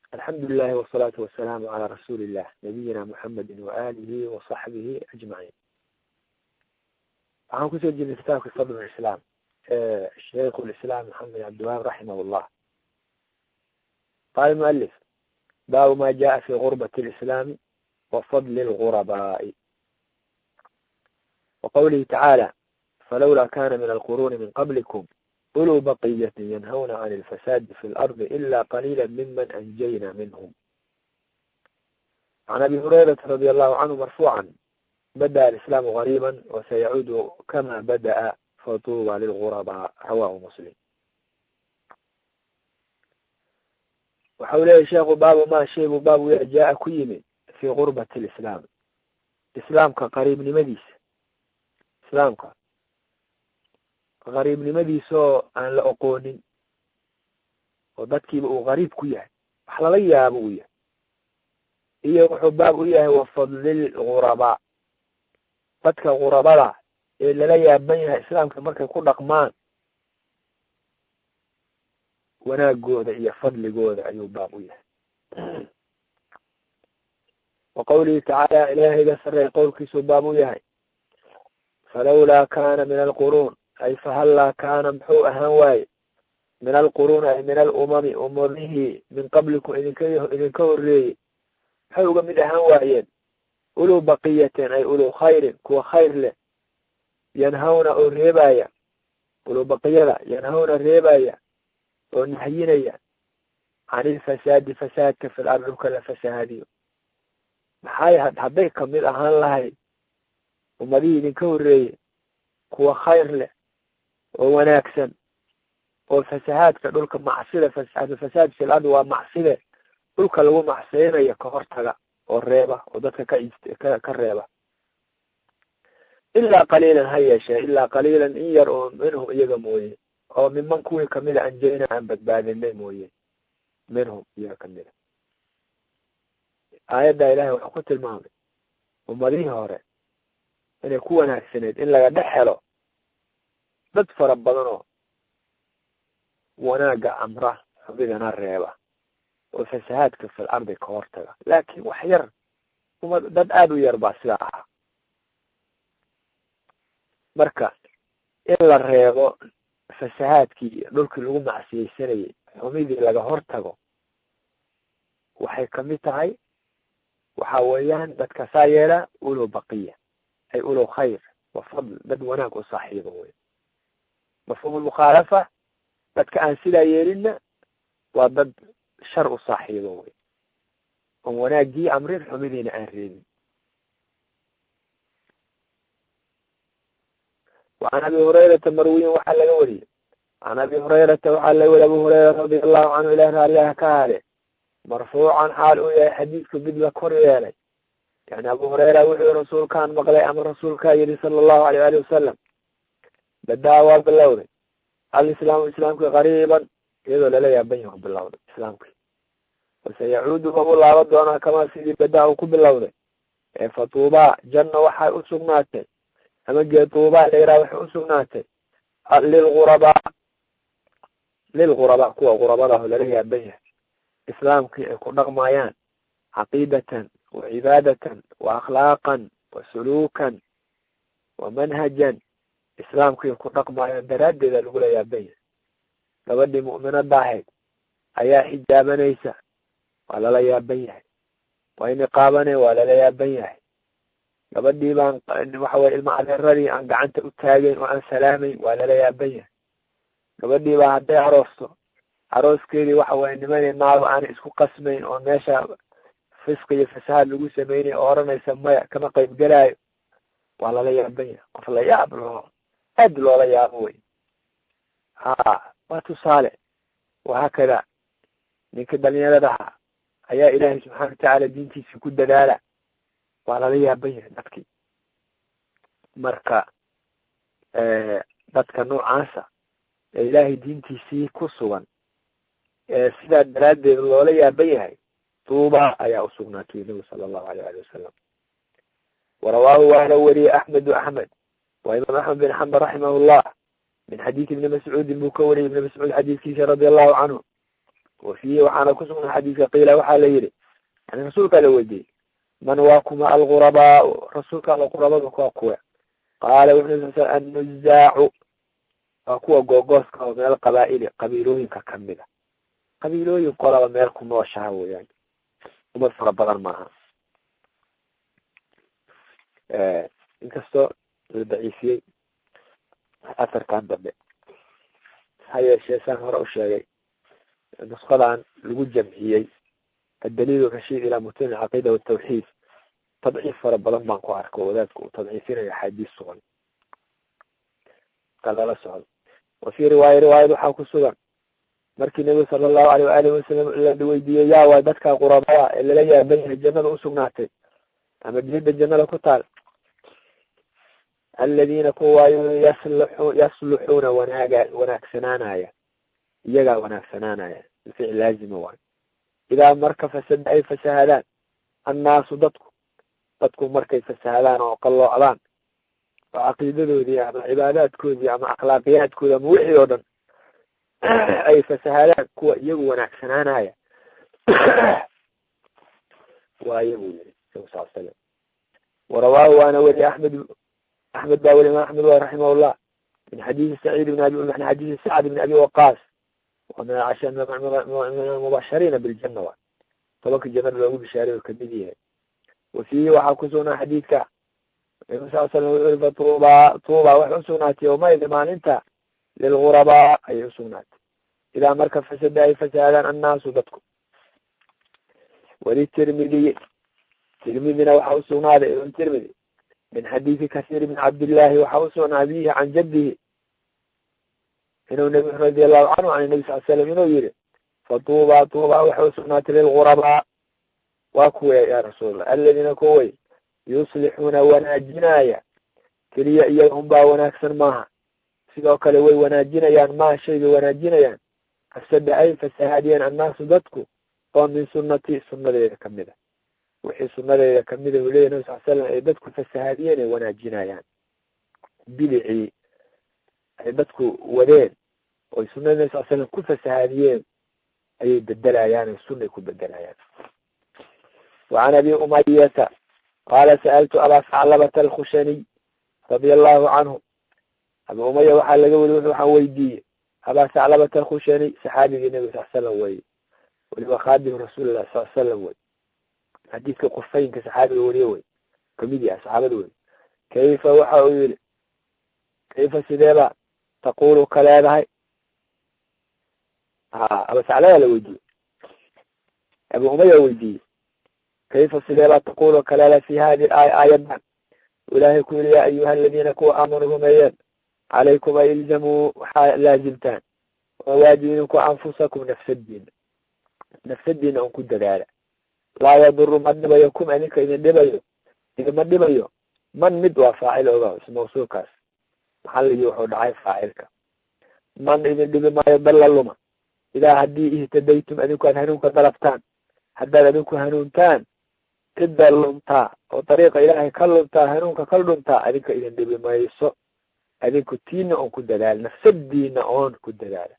alxamdu lilahi wasalaatu wasalaamu calaa rasuuli illah nabiyina muxamedi waaalihi wasaxbihi ajmaciin waxaan kusoo jirnay kitaabka fadl islaam sheikh lislaam maxamed cabdiwahaab raximah llah qaala mualif baabu ma jaءa fi gurbati lislaami wa fadli lgurabaa'i wa qawlihi tacaala falawlaa kana min alquruuni min qablikum uluu baqiyati yanhawna can ilfasaadi fi lardi ila qaliila miman anjayna minhum can abi hurayrata radi allahu canhu marfuucan bada'a alislaamu gariiba wasayacuudu kama bada'a fatuuba lilgurabaa rawahu muslim waxa u leeyahy sheekhu baabu ma shay buu baabu ya jaa ku yimid fii gurbati lislaam islaamka qariibnimadiisa islaamka qariibnimadiisaoo aan la oqoonin oo dadkiiba uu qariib ku yahay wax lala yaabo uu yahay iyo wuxuu baab u yahay wafadlil gurabaa dadka gurabada ee lala yaaban yahay islaamka markay ku dhaqmaan wanaagooda iyo fadligooda ayuu baab u yahay wa qawlihi tacaala ilaahayga sarey qowlkiisuu baab u yahay falawlaa kana min alquruun ay fahallaa kaana muxuu ahaan waaye min alquruun ay min alumami umadihii min qablikum idinka idinka horreeyey maxay uga mid ahaan waayeen uluu baqiyatin ay uluu khayrin kuwa khayr leh yanhawna oo reebaya uluu baqiyada yanhawna reebaya oo nahyinaya can ilfasaadi fasaadka fil ard dhulka la fasahaadiyo maxay hadday kamid ahaan lahayd ummadihii idinka horreeyey kuwa khayr leh oo wanaagsan oo fasahaadka dhulka macsida fasaad fil ard waa macside dhulka lagu macseynayo ka hortaga oo reeba oo dadka ka ka reeba ilaa qaliilan ha yeeshee ilaa qaliilan in yar oo minhum iyaga mooye oo miman kuwii kamida anjeyna aan badbaadinay mooye minhum iyaga kamida aayadda ilahay wuxuu ku tilmaamay ummadihii hore inay ku wanaagsaneyd in laga dhex helo dad fara badan oo wanaagga amra xubidana reeba oo fasahaadka fil ardi ka hortaga laakin wax yar uma dad aada u yar baa sidaa ahaa marka in la reebo fasahaadkii dhulkii lagu macsiyeysanayay xumidii laga hortago waxay kamid tahay waxa weeyaan dadka saa yeela ulow baqiya ay ulow khayr wa fadl dad wanaag u saaxiiba wey mafhuum lmukhaalafa dadka aan sidaa yeelinna waa dad shar u saaxiibo wey oon wanaaggii amrin xumidiina aan reebin وعn abi hurayrata marwiyin waxaa laga wariyey can abi hurayrata waxaa laga wariye abu hurayra radia allahu canhu ilah raaliyaha ka hale marfuucan xaal uu yahay xadiidku mid la kor yeelay yani abu hurayra wuxuu rasuulkaan maqlay ama rasuulkaa yidhi sala allahu aleyh ali wasalam badaa waa bilowday alislaamu islaamki qariiban iyadoo lala yaaban yahu bilowday islaamki base yacuudu wabu laaba doonaa kamaa sidii badaa uu ku bilowday ee fatuubaa janna waxay usugnaatay ama geetuubaa layraa waxay usugnaatay lilgurabaa lilgurabaa kuwa gurabadaho lala yaaban yahay islaamkii ay ku dhaqmayaan caqiidatan wa cibaadatan wa akhlaaqan wa suluukan wa manhajan islaamkii ku dhaqmayaan daraaddeeda lagula yaaban yahay gabadhii mu'minada ahayd ayaa xijaabanaysa waa lala yaaban yahay waa iniqaabanay waa lala yaaban yahay gabadhii baan waxa weye ilma adeeradii aan gacanta u taagayn oo aan salaamayn waa lala yaaban yahay gabadhii baa hadday aroosto arooskeedii waxa weye nimanay naago aanay isku qasmayn oo meesha fiska iyo fasahaad lagu sameynay oo oranaysa maya kama qayb gelaayo waa lala yaaban yahay qof la yaab loo aad loola yaabo wey ha waa tusaale wahaakada ninka dhalinyaradaha ayaa ilaahay subxaana watacaala diintiisa ku dadaala waa lala yaaban yahay dadkii marka dadka noocaasa ee ilaahay diintiisii ku sugan ee sidaa daraaddeed loola yaaban yahay tuuba ayaa usugnaatay nabigu sala allahu aleyh ali wasalam warawaahu waana wariyey axmedu axmed waa imaam axmed bin xambal raximah llah min xadiidi ibni mascuudin buu ka wariyay ibni mascuud xadiidkiisa radia allahu canhu wa fiihi waxaana kusugna xadiiska qiila waxaa la yidhi yani rasuulkaa la weydiiyey man waa kuma algurabaau rasuulka alla qurabadu waa kuwe qaala wuxuu sal annuzaacu waa kuwa googooska oo meel qabaa'ili qabiilooyinka kamid a qabiilooyin qolaba meel ku nooshaha weeyaan umad fara badan maaha inkastoo la daciifiyey asarkan dambe ha yeeshee saan hore u sheegay nusqadan lagu jamciyey adaliil rashiid ilaa mutun alcaqiida watawxiid tadciif fara badan baan ku arko wadaadka uu tadciifinayo axaadiis sugan ka lala socdo wa fii riwaaya riwaayad waxaa ku sugan markii nebigu sala allahu aleyh waalihi wasalam la weydiiyey yaa waa dadka qurabaa ee lala yaaban yahay jannada usugnaatay ama geeda jannada ku taal aladiina kuwaayo yaslu yasluxuuna wanaaga wanaagsanaanaya iyagaa wanaagsanaanaya ficil laazima waayo idaa marka fasada ay fasahadaan annaasu dadku dadku markay fasahadaan oo qalloocdaan oo caqiidadoodii ama cibaadaadkoodii ama akhlaaqiyaadkoodi ama wixii oo dhan ay fasahadaan kuwa iyagu wanaagsanaanaya waa iyagu yiri sal sal slam warawaahu waana weri axmed axmed baa weli imaam axmed wa raximahullah min xadiisi saciid bn abi min xadiisi sacd bn abi waqaas wa min casha min almubashariina biljana wa tobanka jannada loogu bishaaray oo kamid yahay wa fiihi waxaa kusugnaa xadiidka nabi sal slam wuxu uri fatuuba tuuba waxay usugnaatay yawmaidi maalinta lilgurabaa ayay usugnaatay idaa marka fasada ay fasaadaan annaasu dadku walitirmidiyi tirmidina waxaa usugnaaday ibn tirmidi min xadiisi kasiir bn cabdillahi waxaa usugnaa abihi can jaddihi inuu nabi radi allahu canhu can nabi sal slam inuu yihi fatuuba tuuba waxay usugnaatay lilgurabaa waa kuwe ya rasuulallah aladiina kuway yuslixuuna wanaajinaya keliya iyaga unbaa wanaagsan maaha sidoo kale way wanaajinayaan maa shay bay wanaajinayaan afsada ay fasahaadiyeen annaasu dadku oo min sunnati sunnadeeda kamid a wixii sunadeeda kamida uu leyahy nabi sal slam ay dadku fasahaadiyeen ay wanaajinayaan bidicii ay dadku wadeen oy sunada nabi sal slam ku fasahaadiyeen ayay bedelayaan ay sunay ku bedelayaan wacan abi umayata qaala sa'altu abaa saclabata alkhushaniy radia allahu canhu abi umaya waxaa laga weli waxaan weydiiyey abaa saclabata alkhushaniy saxaabigii nabi sal slam weye weliba khaadim rasuulilah sal slam wey xadiidka qurfaynka saxaabiga weriye wey kamid yahay saxaabada wey kayfa waxa uu yihi kayfa sideeba taqulu ka leedahay ha abasaclada la weydiiyey abi umaya weydiiyey kayfa sideeba taqulu ka leedahay fi hadi aaya aayadan ilaahay ku yihi ya ayuha aladiina kuwa aamanuu rumeeyeen calaykum ay ilzamuu waxaa laazimtaan oo waajib idinku anfusakum nafsadiina nafsadiina un ku dadaala laa yaduru ma dhibayo kum idinka idin dhibayo idima dhibayo man mid waa faacil oga ismawsuulkaas maxalligii wuxuu dhacay faacilka man idin dhibi maayo dalla luma idaa haddii ihtadaytum adinku aad hanuunka dalabtaan haddaad adinku hanuuntaan cidda luntaa oo dariiqa ilaahay ka luntaa hanuunka ka dhuntaa adinka idin dhibi mayso adinku tiina oon ku dadaala nafsadiina oon ku dadaala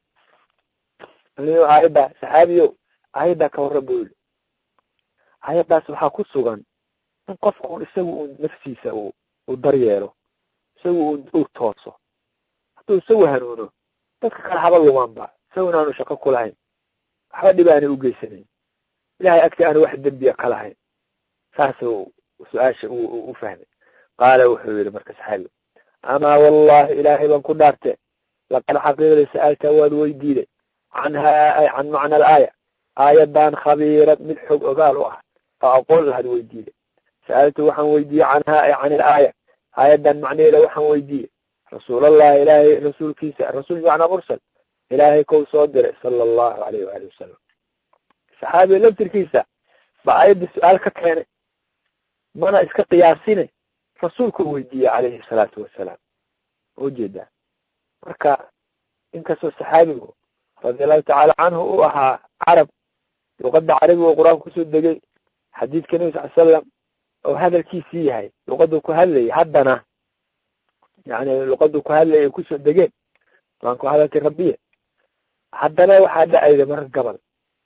aayadda saxaabiyo aayaddaa ka warran bu yili ayadaas waxaa ku sugan in qofka un isagu un nafsiisa u u daryeelo isagu un u tooso hadduu isagu hanuuno dadka kale haba lumaanba isagu inaanu shaqo kulahayn waxba dhib aanay ugeysanayn ilahay agti aanu wax dembiya ka lahayn saasuu su-aasha u fahmay qaala wuxuu yihi marka saxaabiga amaa wallahi ilaahay baan ku dhaarte laqad xaqiiqda sa'alta waad weydiiday canhaa can macna alaaya aayadan khabiirad mid xog ogaal u ah oo aqoon lahaad weydiiday sa'altu waxaan weydiiyey canhaa ay can ilaaya aayadan macnaheeda waxaan weydiiyey rasuulallahi ilaahay rasuulkiisa rasuul macnaa mursal ilaahay kow soo diray sala allahu alayh waali wasalam saxaabiga laftirkiisa ba aayadda su-aal ka keenay mana iska qiyaasine rasuulku weydiiyey calayhi salaatu wasalaam ujeedaa marka inkastoo saxaabigu radi allahu tacaala canhu u ahaa carab luqada carabiga oo qur-aanka kusoo degay xadiidka nabi sal slam oo hadalkiisii yahay luqaduu ku hadlayay haddana yani luqaduu ku hadlayay ay kusoo degeen qur-aanku hadalkii rabbiya haddana waxaa dhacayda marar gabal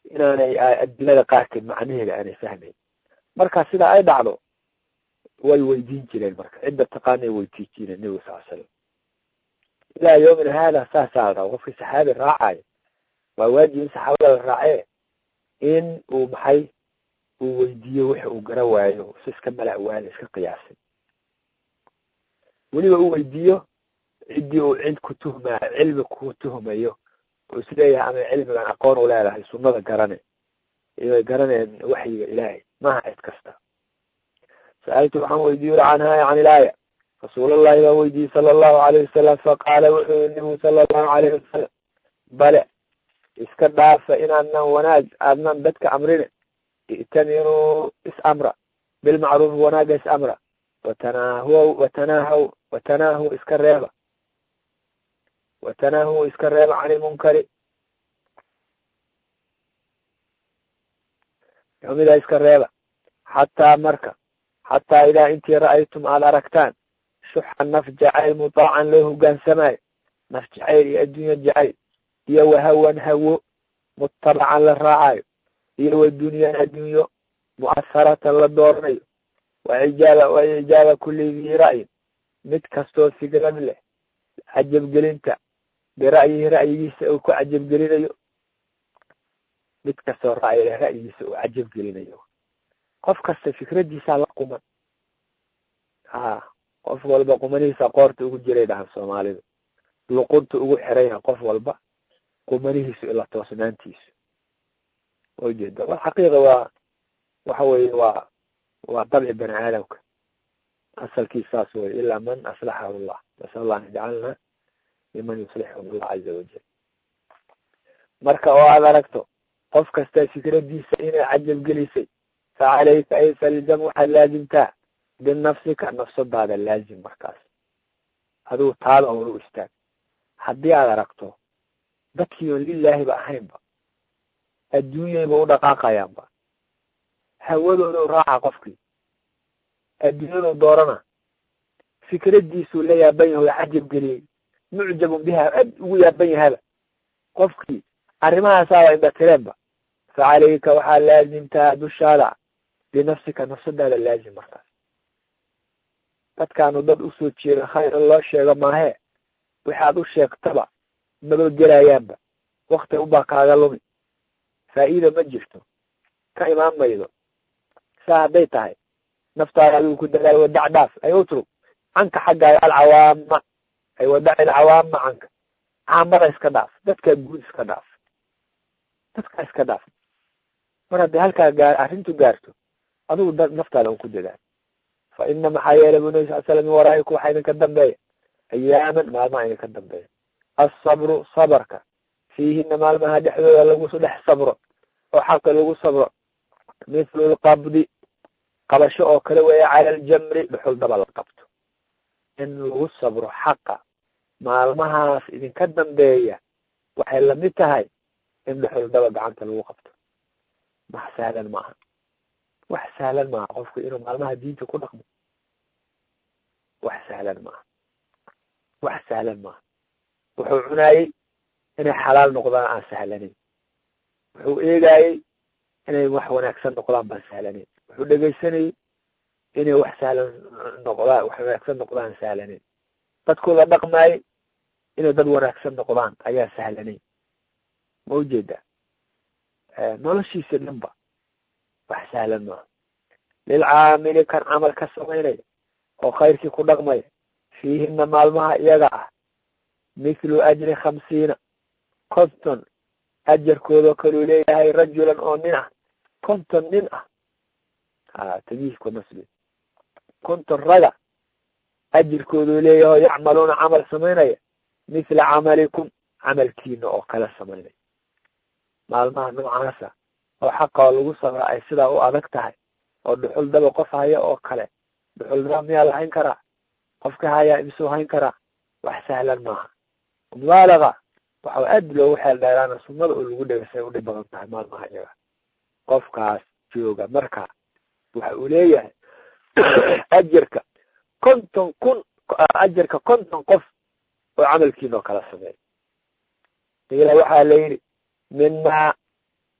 inaanay adilada qaarkeed macnaheeda aanay fahmayn marka sidaa ay dhacdo way weydiin jireen marka cidda taqaanay weydiin jireen nebiga sal slam ilaa yawmina haada saasaa la raba qofkii saxaabi raacayo waa waajib in saxaabada la raacee in uu maxay uu weydiiyo wix uu gara waayo si iska mala waala iska qiyaasay weliba uu weydiiyo ciddii uu cid ku tuhmaa cilmi ku tuhmayo oo isleeyahay ama cilmigan aqoon u leedahay sunnada garane iyoay garaneen waxyiga ilaahay maaha cid kasta sa'altu waxaan weydiiyo canhaa can ilaaya rasuulallahi baan weydiiyey sala allahu alayh wasalam faqaala wuxuu yii nabigu sala allahu alayhi wasalam bale iska dhaafa inaadnan wanaag aadnan dadka amrine i'tamiruu is-amra bilmacruufi wanaaga is-amra watanaahu watanaahaw watanaahu iska reeba watanaahu iska reeba can ilmunkari xumidaa iska reeba xataa marka xataa idaa intii ra'aytum aada aragtaan shuxa naf jacayl mutaacan loo hogaansamaayo naf jacayl iyo adduunya jacayl iyo wahawan hawo mutabacan la raacayo iyo wadunyaan adduunyo mu'asaratan la dooranayo waijaaba wa ijaaba kulli dii ra'yin mid kastoo fikrad leh cajabgelinta bira'yihi ra'yigiisa uu ku cajabgelinayo mid kastoo ra'yi leh ra'yigiisa uu cajabgelinayo qof kasta fikradiisaa la quman ha qof walba qumanihiisa qoorta ugu jiray dhahan soomaalidu luqunta ugu xiranya qof walba qumanihiisu ila toosnaantiisu ujeeda wal xaqiiqa waa waxa weye waa waa dabci bani aadamka asalkiis saas wey ilaa man aslaxahu llah nasal allah an yajcalna miman yuslixhum allah caza wajal marka oo aad aragto qof kasta fikradiisa inay cajabgelisay fa calayka ay falzam waxaad laazimtaa binafsika nafsadaada laazim markaas adigu taada oona u istaag haddii aad aragto dadkii oon lilaahiba ahaynba adduunyayba u dhaqaaqayaanba hawadooda u raaca qofkii adduunyadu doorana fikradiisuu la yaaban yahay oo cajab geliyey mucjabun biha aad ugu yaaban yahaba qofkii arrimahaasaaba indhatireenba fa calayka waxaa laazimtaa dushaada binafsika nafsadaada laazim markaas dadkaanu dad usoo jeeda khayr in loo sheego maahee waxaad u sheegtaba maba gelayaanba wakti unbaa kaaga lumi faa'iida ma jirto ka imaan maydo saa hadday tahay naftaada adigu ku dadaal wadac dhaaf ay utrug canka xaggaaga alcawaama ay wadac alcawaama canka caamada iska dhaaf dadkaa guud iska dhaaf dadkaa iska dhaaf mar hadday halkaa gaar arrintu gaarto adigu da naftaada un ku dadaal fa ina maxaa yeelay bu nabi sal slam min waraa'iku waxaa idinka dambeeya ayaaman maalmaha idinka dambeeya asabru sabarka fiihina maalmaha dhexdooda lagu dhex sabro oo xaqa lagu sabro mithlu lqabdi qabasho oo kale weeya cala aljamri dhuxul daba la qabto in lagu sabro xaqa maalmahaas idinka dambeeya waxay lamid tahay in dhuxul daba gacanta lagu qabto wax sahlan maaha wax sahlan maaha qofku inuu maalmaha diinta ku dhaqmo wax sahlan maaha wax sahlan maaha wuxuu cunaayey inay xalaal noqdaan aan sahlanayn wuxuu eegaayey inay wax wanaagsan noqdaan baan sahlanayn wuxuu dhegaysanayey inay wax sahlan noqdaan wax wanaagsan noqdaan sahlanayn dadkooda dhaqmaayey inay dad wanaagsan noqdaan ayaa sahlanayn ma ujeeda noloshiisa dhanba wax sahlan maaha lilcaamili kan camal ka samaynaya oo khayrkii ku dhaqmaya fiihina maalmaha iyaga ah mithlu ajri khamsiina konton ajarkoodao kaluu leeyahay rajulan oo nin ah konton nin ah ha tamyiizku nasbi konton raga ajirkooduu leeyahay oo yacmaluuna camal samaynaya mithla camalikum camalkiina oo kala samaynaya maalmaha noocaasa oo xaqa oo lagu sabra ay sidaa u adag tahay oo dhuxul daba qof haya oo kale dhuxul daba miyaa la hayn karaa qofka hayaa imsuu hayn karaa wax sahlan maaha mubaalaga waxa aad loogu xeel dheeraana sunnada oo lagu dhegasay udhib badan tahay maalmaha iyaga qofkaas jooga marka waxa uu leeyahay ajarka konton kun ajarka konton qof oo camalkiina oo kala sameeya ila waxaa la yidhi minmaa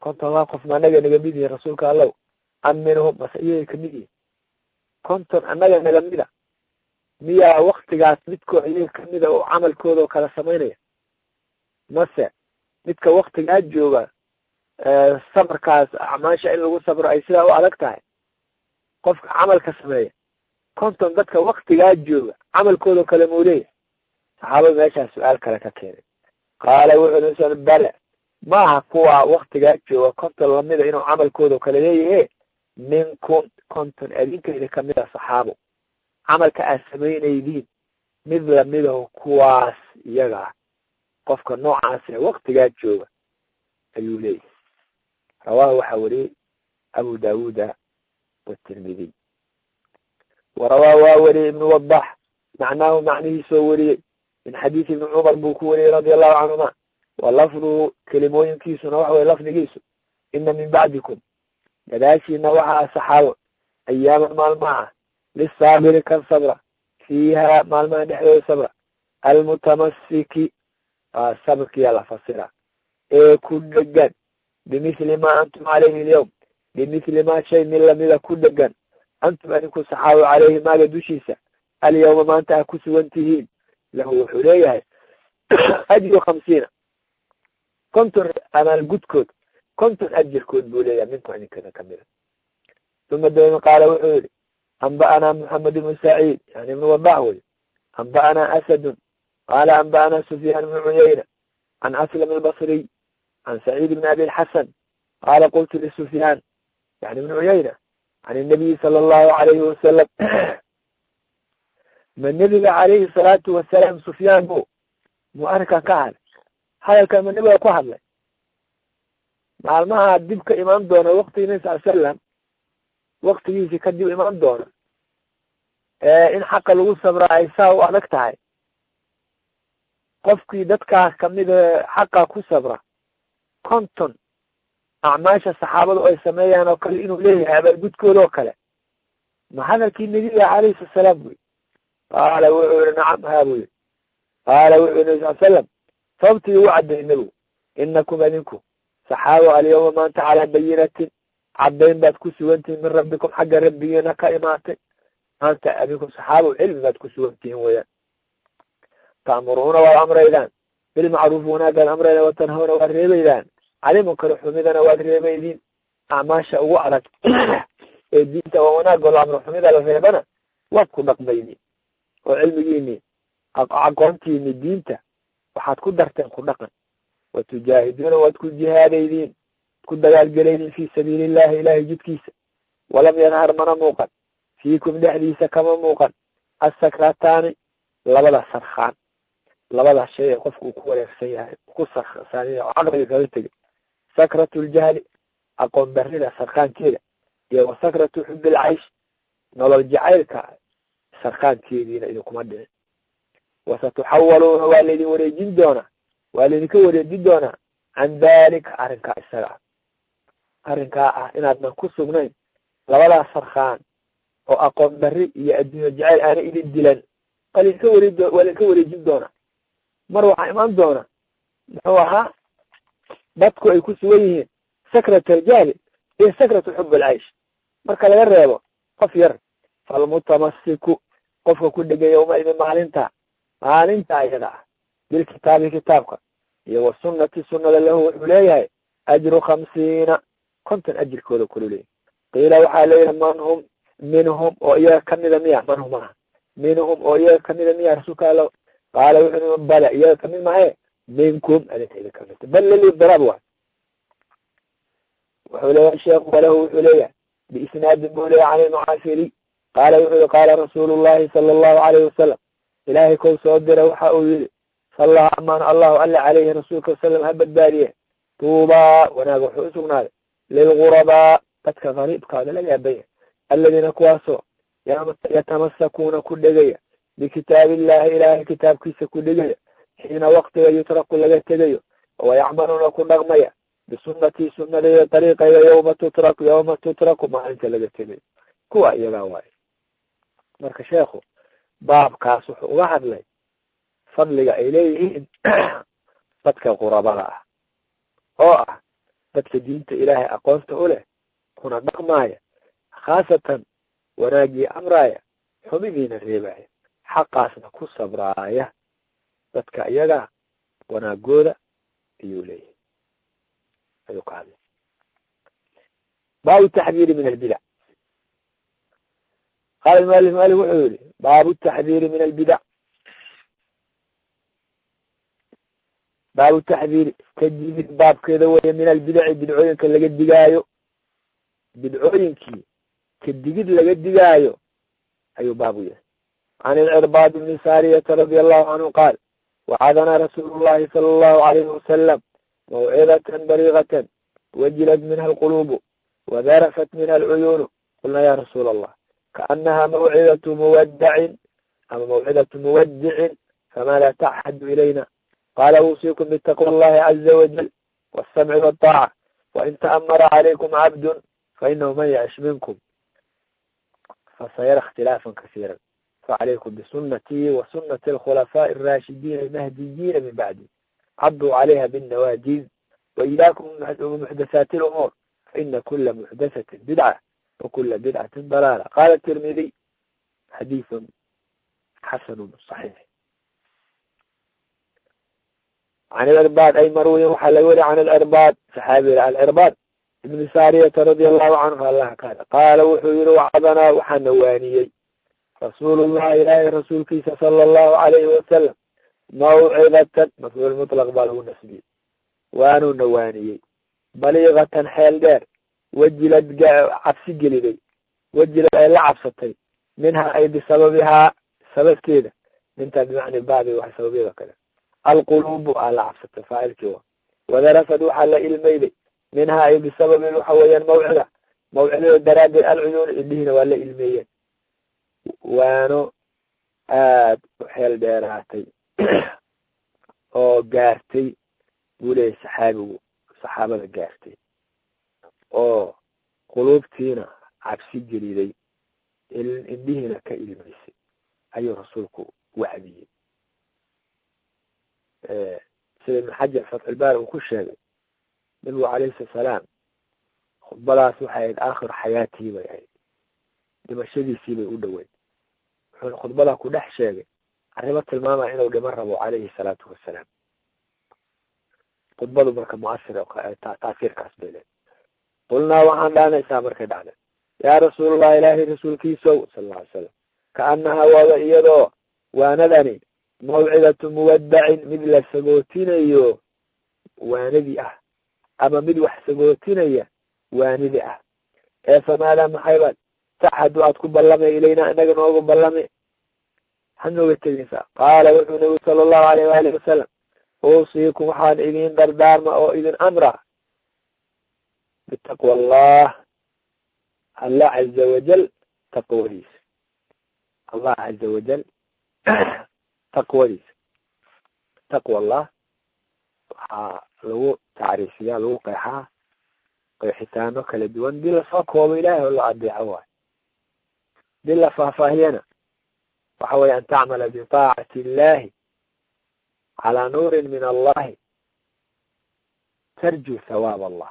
konton waa qof ma anaga naga mid yihin rasuulka allow am minhum mase iyaga kamid yihin konton annaga naga mida miyaa waktigaas midkoo iyaga kamida oo camalkooda oo kala samaynaya mase midka waktigaa jooga sabarkaas acmaasha in lagu sabro ay sidaa u adag tahay qofka camalka sameeya konton dadka waktigaa jooga camalkoodao kale muu leeyahy saxaabada meeshaas su-aal kale ka keenay qaala wuxuu bale maaha kuwa waktigaa jooga konton lamida inuu camalkooda kale leeyahe minkum konton adinkayda kamida saxaabo camalka aad samaynaydiin mid lamidaho kuwaas iyaga ah qofka noocaas ee waktigaa jooga ayuu leeyahay rawaahu waxaa wariyey abu daawuda watirmidiy warawaa waa wariyey ibnu wadax macnaahu macnihiisoo wariyey min xadiisi ibni cumar buu ku wariyey radia allahu canhuma wa lafduhu kelimooyinkiisuna waxa weye lafdigiisu ina min bacdikum gadaashiina waxaa saxaabo ayaama maalmaha ah lisaabiri kan sabra fiiha maalmaha dhexdooda sabra almutamasiki waa sabirkiyaa la fasira ee ku dhegan bimithli ma antum calayhi alyawm bimithli ma shay mid lamida ku dhegan antum adinku saxaabo caleyhi maaga dushiisa alyawma maanta a ku sugan tihiin lahu wuxuu leeyahay ajru khamsiina konton amaalgudkood konton ajirkood buu leeyahay minkum idinkada kamida uma dabeedna qaala wuxuu yihi anba'anaa moxamed ibnu saciid yani ibnu wadax wey anba'anaa asadun qaala anba'anaa sufyaan ibnu cuyayna can aslam albasriy can saciid ibn abi lxasan qaala qultu lisufyaan yani ibnu cuyayna can inabiyi sala allahu alayhi wasalam ma nebiga calayhi salaatu wasalaam sufyaan bu muu arrinkan ka hadlay hadalkan ma nebiga ku hadlay maalmaha dib ka imaan doona waktigii nabi sal selam waktigiisii kadib imaan doona in xaqa lagu sabra ay saa u adag tahay qofkii dadkaas kamida xaqa ku sabra konton acmaasha saxaabadu ay sameeyaan oo kale inuu leeyahay abaalgudkooda oo kale ma hadalkii nebiga calayhi sala salaam buyi qaala wuxuu yihi nacam haa buu yihi qaala wuxuu yihi nabi sal selam sababtii ugu cadday nebigu inakum adinku saxaabo alyawma maanta calaa bayinatin caddayn baad ku sugantihin min rabbikum xagga rabbigiina ka imaatay maanta adinku saxaabo cilmi baad ku sugantihin weyaan ta'muruuna waad amraydaan bilmacruufi wanaagaad amraydaan watanhawna waad reebaydaan cali munkar xumidana waad reebaydiin acmaasha ugu adag ee diinta waa wanaag oo amro xumida la reebana waad ku dhaqmayni oo cilmigiini aqoontiini diinta waxaad ku darteen ku dhaqan watujaahiduuna waad ku jihaadaydiin ku dagaalgelaydiin fi sabiili illahi ilahay jidkiisa walam yadhar mana muuqan fiikum dhexdiisa kama muuqan assakrataani labada sarkaan labada shay ee qofku uu ku wareegsan yahay ku sarsaaniy oo caqliga kaga tegay sakratu ljahli aqoon darrida sarkaankeeda iyo wa sakratu xubi lcaysh nolol jacaylka sarkaankeediina idinkuma dhicin wasatuxawaluuna waa laydin wareejin doonaa waa laydinka wareejin doonaa can dalika arrinkaa isaga ah arrinkaa ah inaadnan ku sugnayn labadaas sarkaan oo aqoon darri iyo adduunyo jacayl aana idin dilan waa laydinka wareej waa laydinka wareejin doonaa mar waxaa imaan doona muxuu ahaa dadku ay ku sugan yihiin sakrat aljahli iyo sakratu xub alcaysh marka laga reebo qof yar falmutamasiku qofka ku dhegay yawmaidin maalinta maalinta iyada ah bilkitaabi kitaabka iyo wa sunnati sunnada lahu wuxuu leeyahay ajru khamsiina konton ajirkooda kulu leeyahy qiila waxaa leeyahay man hum minhum oo iyaga kamida miya man hum aha minhum oo iyaga kamida miya rasuulka alla qaala wuxuu bale iyaga kamid mahaye minkum adinka idin kamid bal lilidiraab waay wuxuu leeyahay sheekhu walahu wuxuu leeyahay biisnaadin buu leeyahy can ilmucaafiri qaala wuxuu yihi qaala rasuulu llahi sala allahu alayhi wasalam ilaahay kow soo dira waxa uu yihi salla amaan allahu alla caleyhi rasuulka wasalam ha badbaadiye tuubaa wanaag wuxuu usugnaaday lilgurabaa dadka gariibkaada la yaabaya aladiina kuwaasoo yatamasakuuna ku dhegaya bikitaabi illahi ilaahay kitaabkiisa ku dhegaya xiina waktiga yutraku laga tegayo wayacmaluuna ku dhaqmaya bisunnatii sunadayda dariiqayda yawma tutraku yawma tutraku maalinta laga tegayo kuwa iyagaa waayo marka sheekhu baabkaas wuxuu uga hadlay fadliga ay leeyihiin dadka qurabada ah oo ah dadka diinta ilaahay aqoonta u leh kuna dhaqmaaya khaasatan wanaagii amraaya xumidiina reebaya xaqaasna ku sabraaya dadka iyaga wanaagooda ayuu leeyahay ayuu ka hadlay baabu taxdiiri min albidac qaala mualif mualif wuxuu yihi baabu taxdiiri min albidac baabu taxdiiri ka digid baabkeeda weeye min albidaci bidcooyinka laga digaayo bidcooyinkii ka digid laga digaayo ayuu baabu yahay can ilcirbaad bni saariyata radia allahu canhu qaal wacadana rasuulu llahi sala allahu alayhi wasalam mawcidatan baliigatan wajilat minha alquluubu wadarafat minha alcuyuunu qulna ya rasuula allah kaanaha mawcidatu muwadacin ama mawcidatu muwadicin famada taxadu ilayna qala uusiikum bitaqwa allahi caza wajal wasamci waطaaca wain ta'amara calaykum cabdun fainahu man yacish minkum fasayara اkhtilaafan kasiira facalaykum bisunatii wasunati alkhulafaaءi الraashidiina almahdiyiina min bacdi caduu calayha bالnawajiz waiyaakum muxdathaati اlumuur faina kula muxdathatin bidca wakula bidcati dalaala qala tirmidiy xadiiثu xasanu صaxiix can ilcirbaad ay marwiyin waxaa laga weriy can ilcirbaad saxaabi alcirbaad ibni saariyata radia allahu canhu allah kaana qaala wuxuu yihi wacdanaa waxaana waaniyey rasuulullahi ilaahay rasuulkiisa sala allahu alayhi wasalam mawcidatan mafcuul mutlaq baa lagu nasbiyey waanuuna waaniyey baliigatan xeel dheer wajilad cabsi geliday wajilad ay la cabsatay minhaa ay bisababihaa sababkeeda mintaa bimacni baabi wax sababyada kale alquluubu aa la cabsatay faacilkii wa wadarafad waxaa la ilmayday minhaa ay bisababi waxa weeyaan mawcida mawcidada daraaddeed alcuyuun indhihiina waa la ilmeeyeen waano aad u xeel dheeraatay oo gaartay buu leeyahy saxaabigu saxaabada gaartay oo quluubtiina cabsi geliday indhihiina ka ilmaysay ayuu rasuulku wacdiyey sida ibn xajar fatxulbaari uu ku sheegay nabigu calayhi salaam khudbadaas waxay ahayd aakhir xayaatii bay ahayd dhimashadiisii bay u dhoweyd wuxuuna khudbada ku dhex sheegay arrimo tilmaamaya inuu dhiman rabo calayhi salaatu wasalaam khudbadu marka muasir taasiirkaas bay leed qulnaa waxaan dhaanaysaa markay dhacday yaa rasuulallah ilaahay rasuulkiisow sala alla alay slam kaanahaa waaba iyadoo waanadani mawcidatu muwadacin mid la sagootinayo waanadii ah ama mid wax sagootinaya waanidi ah ee famaadaa maxaybaad taxadu aad ku ballamay ilaynaa inaga noogu ballame waxaad nooga tegeysaa qaala wuxuu nabigu sala allahu alayh waalihi wasalam uusiikum waxaan idin dardaarma oo idin amra bitaqwa allah allah caza wajal taqwadiisa allah caza wajal taqwadiisa taqwa allah waxaa lagu tacriifiyaa lagu qeexaa qeexitaano kala duwan dii lasoo koobo ilahay oo la adeeco waayo dii la faahfaahiyana waxa weeye an tacmala bitaacati illahi calaa nuurin min allahi tarju hawaab allah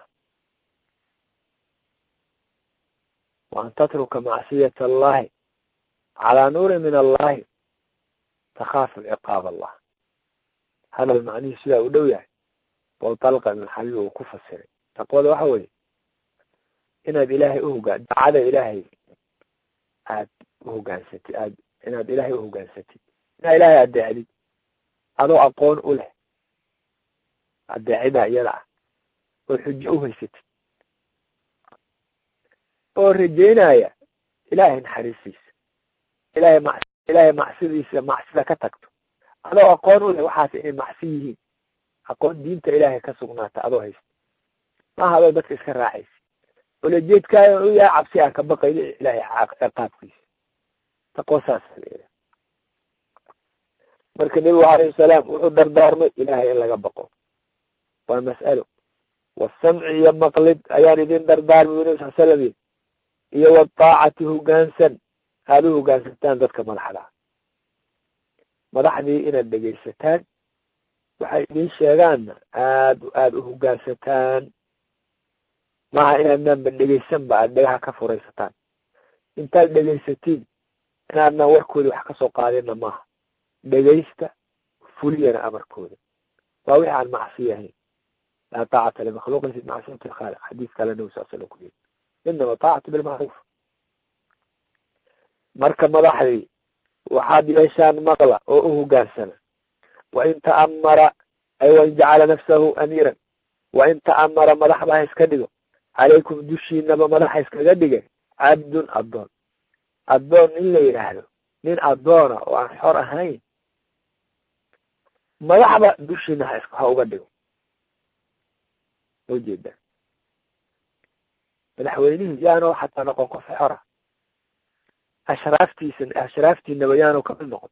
wa an tatruka macsiyata allahi calaa nuurin min allahi takhaafu ciqaab allah hadal macnihii sidaa u dhow yahay oo dalqa ibn xabiib uu ku fasiray taqwada waxa weeye inaad ilaahay uhogaan daacada ilaahay aad uhogaansatid aad inaad ilaahay uhogaansatid inaad ilaahay adeecdid adoo aqoon u leh adeecidaa iyada ah oo xujo uhaysatid oo rajeynaya ilaahay naxariistiisa ilahay ma ilaahay macsidiisa macsida ka tagto adoo aqoon u leh waxaas inay macsi yihiin aqoon diinta ilaahay ka sugnaata adoo haysta maaha adoo dadka iska raacaysa olajeedkaayo u yahay cabsi aan ka baqayno ilaahay ciqaabkiisa taqwo saasa leedahay marka nebigu alayhi salaam wuxuu dardaarmay ilaahay in laga baqo waa mas'alo wasamci iyo maqlid ayaan idin dardaarmay bu nebi sal slam iyo wataacati hogaansan aada u hogaansataan dadka madaxda madaxdii inaad dhegaysataan waxay idin sheegaanna aad aada u hogaansataan maaha inaadnaan ba dhegaysan ba aada dhagaha ka furaysataan intaad dhegaysatiin inaadnaan warkooda wax kasoo qaadinna maaha dhegaysta fuliyana amarkooda waa wixi aan macsiyo ahayn laa taacata limakhluuqin fi macsiyati lkhaaliq xadiis kale nabi sal slam ku yiri inama taacatu bilmacruuf marka madaxdii waxaad yeeshaan maqla oo u hogaansana wain ta'amara ay wain jacala nafsahu amiiran wain ta'amara madaxba ha iska dhigo calaykum dushiinaba madaxa iskaga dhigay cabdun addoon addoon in la yidhaahdo nin addoona oo aan xor ahayn madaxba dushiina ha ha uga dhigo ujeeda madaxweynihii yaanu xataa noqon qof xora ashraaftiisa ashraaftiinaba yaanu kamid noqon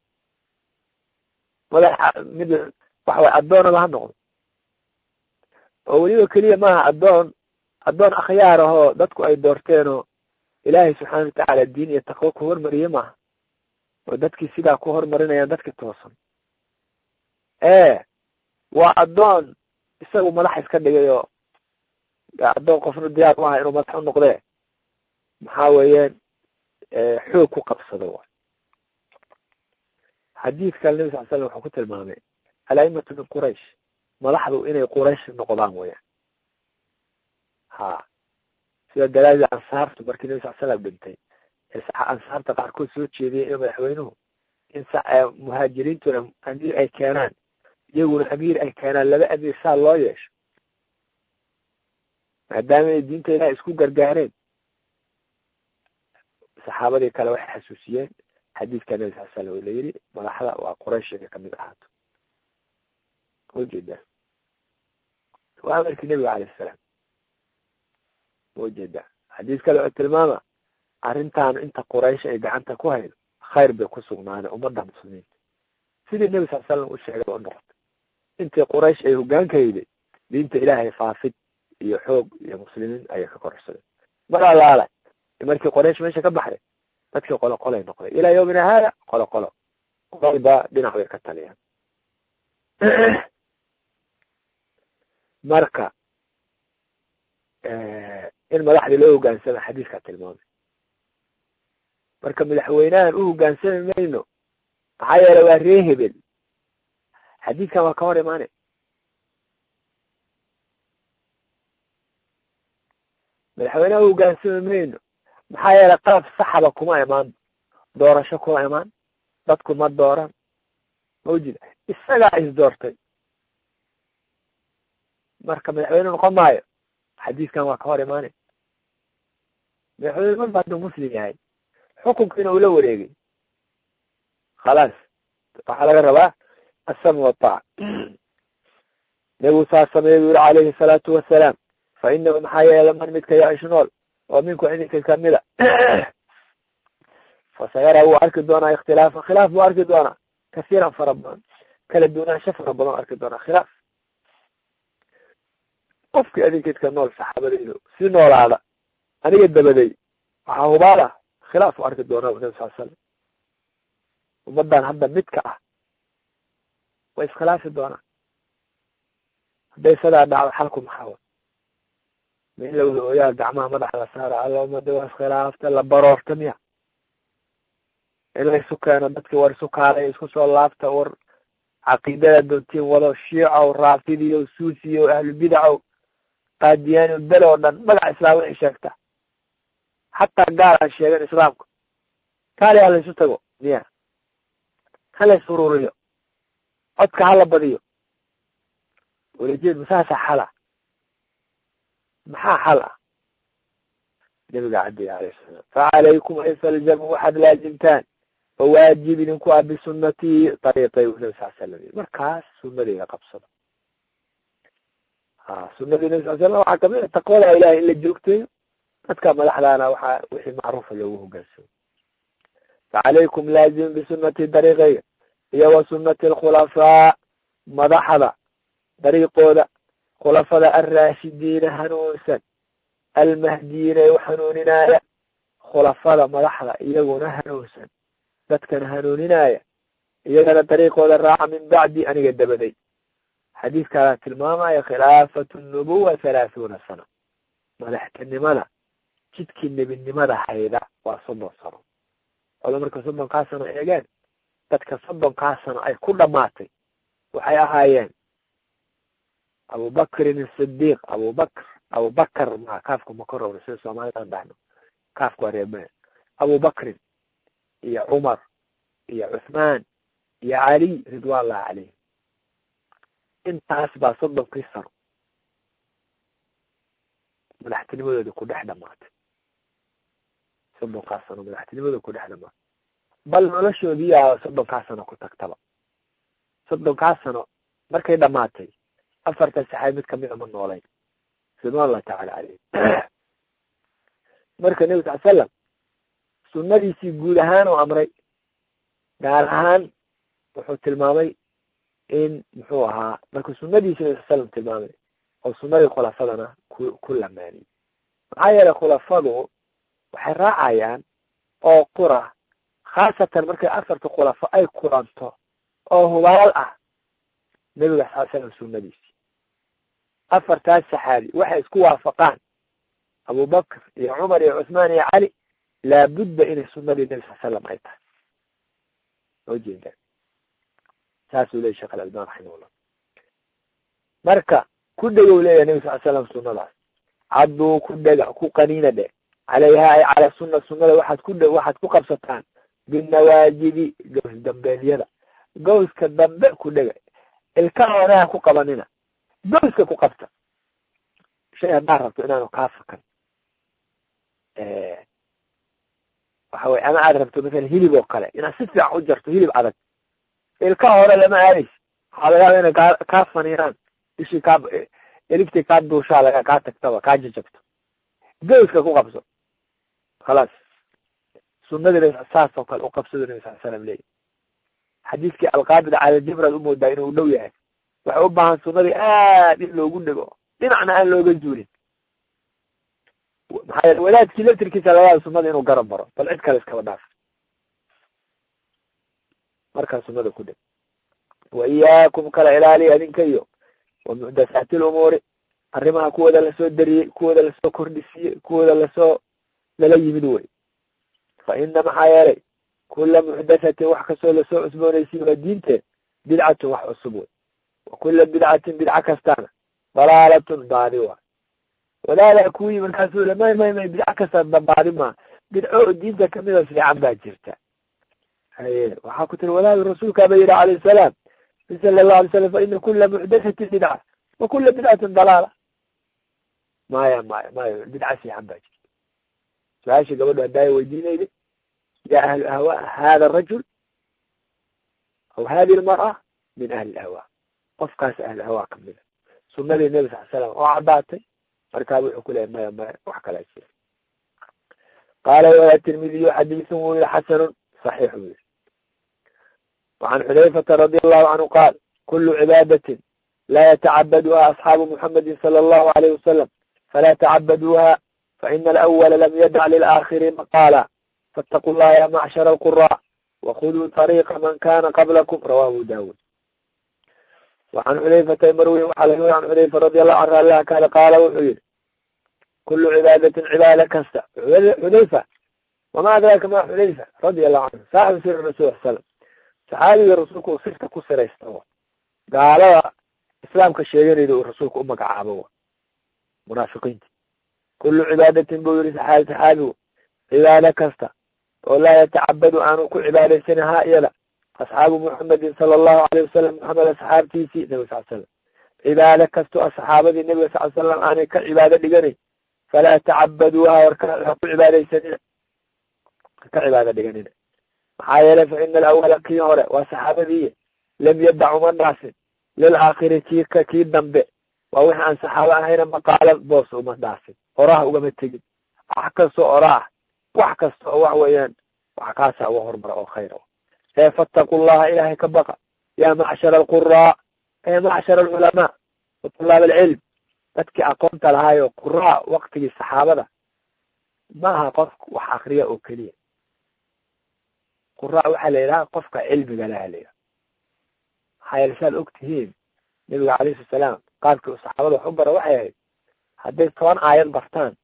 madaxa mid waxaway addoonaba ha noqdo oo weliba keliya maaha addoon addoon akhyaar ahoo dadku ay doorteenoo ilaahay subxaana watacaala diin iyo taqwo ku hormariye maaha oo dadkii sidaa ku hormarinayaan dadki toosan ee waa addoon isagu madax iska dhigay oo addoon qofna diyaar u aha inuu madax u noqdee maxaa weeyaan xoog ku qabsado waay xadiidkan nabi sal slam wuxuu ku tilmaamay alaimatu min quraish madaxdu inay quraysh noqdaan weyaan ha sida dalaadii ansaartu markii nabi sal slam dhintay ansaarta qaarkood soo jeediyay in madaxweynuhu in muhaajiriintuna amiir ay keenaan iyaguna amiir ay keenaan laba amiir saa loo yeesho maadaama ay diinta ilaah isku gargaareen saxaabadii kale waxay xasuusiyeen xadiidka nabi sal slam oo layidhi madaxda waa quraysh inay kamid ahaato ujeeda waa amarkii nebiga alayh salaam ujeeda xadiis kale oo tilmaama arrintaan inta quraysh ay gacanta ku haydo khayr bay ku sugnaadeen ummadda muslimiinta sidii nebi sal slam u sheegay ba u noqotay intii quraysh ay hogaanka hayday diinta ilaahay faafid iyo xoog iyo muslimiin ayay ka kororsadeen mar alaala markii qoraysh meesha ka baxday dadkii qolo qolay noqday ilaa yawmina haada qolo qolo qolba dhinac bay ka taliyaan marka in madaxdii loo hogaansama xadiiskaa tilmaamay marka madaxweynahan u hogaansami mayno maxaa yeele waa ree hebel xadiidkan waa ka hor imaanay madaxweynaha u hogaansami mayno maxaa yeele qaab saxaba kuma imaan doorasho kuma imaan dadku ma dooran mawjida isagaa is doortay marka madaxweyne noqon maayo xadiiskan waa ka hor imaanay madaxweyne marba hadduu muslim yahay xukunkiina uu la wareegay khalaas waxaa laga rabaa asam wataac nebigu saa sameeye bu yuri calayhi salaatu wasalaam fa inahu maxaa yeele man midka yaish nool oo minku idinka kamida fasayara wuu arki doonaa ikhtilaafa khilaaf buu arki doonaa kasiiran fara badan kala duunaansho fara badan arki doonaa khilaaf qofkii adinkeedka nool saxaabadeydu si noolaada aniga dabaday waxaa hubaala khilaaf u arki doonaa nabi sal slam ummadan hadda midka ah way iskhilaafi doonaan hadday sadaa dhacdo xalku maxaa ma in lawada ooyaa gacmaha madaxa la saara alomada waa iskhilaafta la baroorta miya in la isu keeno dadki war isu kaalay isku soo laabta war caqiidada doontiin wado shiicow raafidiyo suusiyo ahlubidacow qaadiyaani bel oo dhan magaca islaam waxay sheegta xataa gaal aan sheegan islaamka kaali ha laysu tago miya ha lays ururiyo codka hala badiyo walajeed masaasa xala maxaa xal ah nabiga cadiya alayh salaam facalaykum an falzamu waxaad laazimtaan oo waajib idinku ah bisunatii ariiqay nabi sal slam markaas sunadeyda qabsado ha sunadii nabi sal slam waxaa kamid a taqwada ilahay in la joogteeyo dadka madaxdaana waxaa wixii macruufa loogu hogaansamo facalaykum laazim bisunatii dariiqayga iyo wa sunati alkhulafaa madaxda dariiqooda khulafada alraashidiina hanuunsan almahdiyiina ee u hanuuninaaya khulafada madaxda iyaguna hanuunsan dadkana hanuuninaya iyagana dariiqooda raaca min bacdi aniga dabaday xadiiskaana tilmaamaya khilaafatu nubuwa halaahuuna sana madaxtinimada jidkii nebinimada hayda waa soddon sano oda marka soddonkaa sano eegeen dadka soddonkaa sano ay ku dhamaatay waxay ahaayeen abubakrin asidiiq abubakr abubakar ma kaafka ma korowna sida soomaalida dhahno kaafka waa reebeen abubakrin iyo cumar iyo cuthmaan iyo cali ridwan llahi caleyh intaas baa soddonkii sano madaxtinimadooda ku dhex dhamaatay soddonkaa sano madaxtinimadooda ku dhex dhamaatay bal noloshoodiiyaa soddonkaa sano ku tagtaba soddonkaa sano markay dhamaatay afartan saxaabi mid kamida ma noolayn ridwan allahi tacala caleyh marka nebi sal slam sunadiisii guud ahaan oo amray gaar ahaan wuxuu tilmaamay in muxuu ahaa marka sunadiisi nabi sal slam tilmaamay oo sunadii khulafadana ku ku lamaaniyey maxaa yeelay khulafadu waxay raacayaan oo qura khaasatan markay afarta khulafo ay kulanto oo hubaal ah nebiga sal slam sunadiisi afartaas saxaabi waxay isku waafaqaan abubakr iyo cumar iyo cuthmaan iyo cali laabudda inay sunadii nebi sal slam ay tahay soo jeedaan saasuu leeyay sheekh alalban raximahullah marka ku dhegow leeyahay nebi sal slam sunadaas cadduu ku dhega ku qaniina dhe calayha ay cala sunna sunada waxaad ku dhe waxaad ku qabsataan binawaajibi gows dambeelyada gowska dambe ku dhega ilka hoonaha ku qabanina gowska ku qabta shay haddaa rabto inaanu kaa fakan waxa weye ama aad rabto masalan hilib oo kale inaad si fiican u jarto hilib adag ilka hore lama aadaysa waxaa laga yaaba inay kaa kaa faniiraan ishii kaa eliftii kaa duushaa laga kaa tagtaba kaa jajabto gowska ku qabso khalaas sunadii nabi saas oo kale u qabsado nabi sal slam leeyahy xadiiskii alqaabid cala jibraad umoodaa inuu dhow yahay waxay u baahan sunadii aad in loogu dhego dhinacna aan looga zuulin maxaa yeele wadaadkii laftirkiisa laga yaaba sunada inuu garab maro bal cid kale iskaba dhaaf markaa sunada ku dheg wa iyaakum kala ilaaliya adinka iyo wa muxdathaati lumuuri arrimaha kuwooda lasoo dariyey kuwooda lasoo kordhisiiyey kuwooda lasoo lala yimid wey fa ina maxaa yeelay kula muxdathatin wax kastoo lasoo cusboonaysiiyo waa diinteed bidcatun wax cusub wey wa kula bidcatin bidca kastaana dalaalatun baadi waa walaalaa kuwii markaasuu le may may may bidca kasta baadi maa bidco oo diinta kamida fiican baa jirta haye waxaa ku tiri walaal rasuulkaaba yihi calayh salaam sala allahu alay slam fa ina kula muxdathatin bidca wa kula bidcatin dalaala maya maya mayo bidca fiican baa jirta su-aashii gabadho haddaaya weydiinayda ya ahlu ahwa hada arajul aw hadi lmar'a min ahli ahwa qofkaas ahlu ahwa kamida sunadii nebi sal slam oo caddaatay markaa wuxuu ku leeyahy maya maya wax kalaa jira qaala wala tirmidiyu xadiisun wuu yihi xasanun صحيح ويل وعن حذيفة رضي الله عنه قال كل عبادة لا يتعبدها أصحاب محمد صلى الله عليه وسلم فلا تعبدوها فإن الأول لم يدع للآخر مقالا فاتقوا الله يا معشر القراء وخذوا طريق من كان قبلكم رواه داود وعن حذيفة مروي وحلقه عن حذيفة رضي الله عنه الله كان قال وحيد كل عبادة عبادة كسة حذيفة وما أدراك ما حذيفة رضي الله عنه صاحب سر الرسول صلى الله عليه وسلم saxaabiga rasuulku sirta ku siraysta wa gaalada islaamka sheeganayda uu rasuulku u magacaabo wa munaafiqiinta kullu cibaadatin buu yihi saxaabi saxaabigu cibaado kasta oo laa yatacabadu aanu ku cibaadaysanin haa iyada asxaabu muxamedin sala allahu alayh wasalam maxamed asxaabtiisii nabi sal slam cibaado kastoo asxaabadii nabiga sal slam aanay ka cibaado dhiganayn falaa tacabaduuha warka ha ku cibaadaysanina ka cibaado dhiganina maxaa yeelay fa ina alawala kii hore waa saxaabadii lam yadac uma dhaasin lilaakhiri kii ka kii dambe waa wixi aan saxaabo ahayna maqaala boos uma dhaasin oraha ugama tegin wax kastoo ora ah wax kasta oo wax weeyaan wax kaasa uga hormara oo khayr ee fattaqu llaha ilaahay ka baqa yaa macshara alquraa ee macshara alculamaa wa tulaab alcilm dadkii aqoonta lahaayo quraa waktigii saxaabada maaha qof wax akriya oo keliya quraa waxaa la yidhaha qofka cilmiga laha la yidhaha maxaa yeele saad og tihiin nabiga calayhi salaam qaabkii uu saxaabada wax u bara waxay ahayd hadday toban aayad bartaan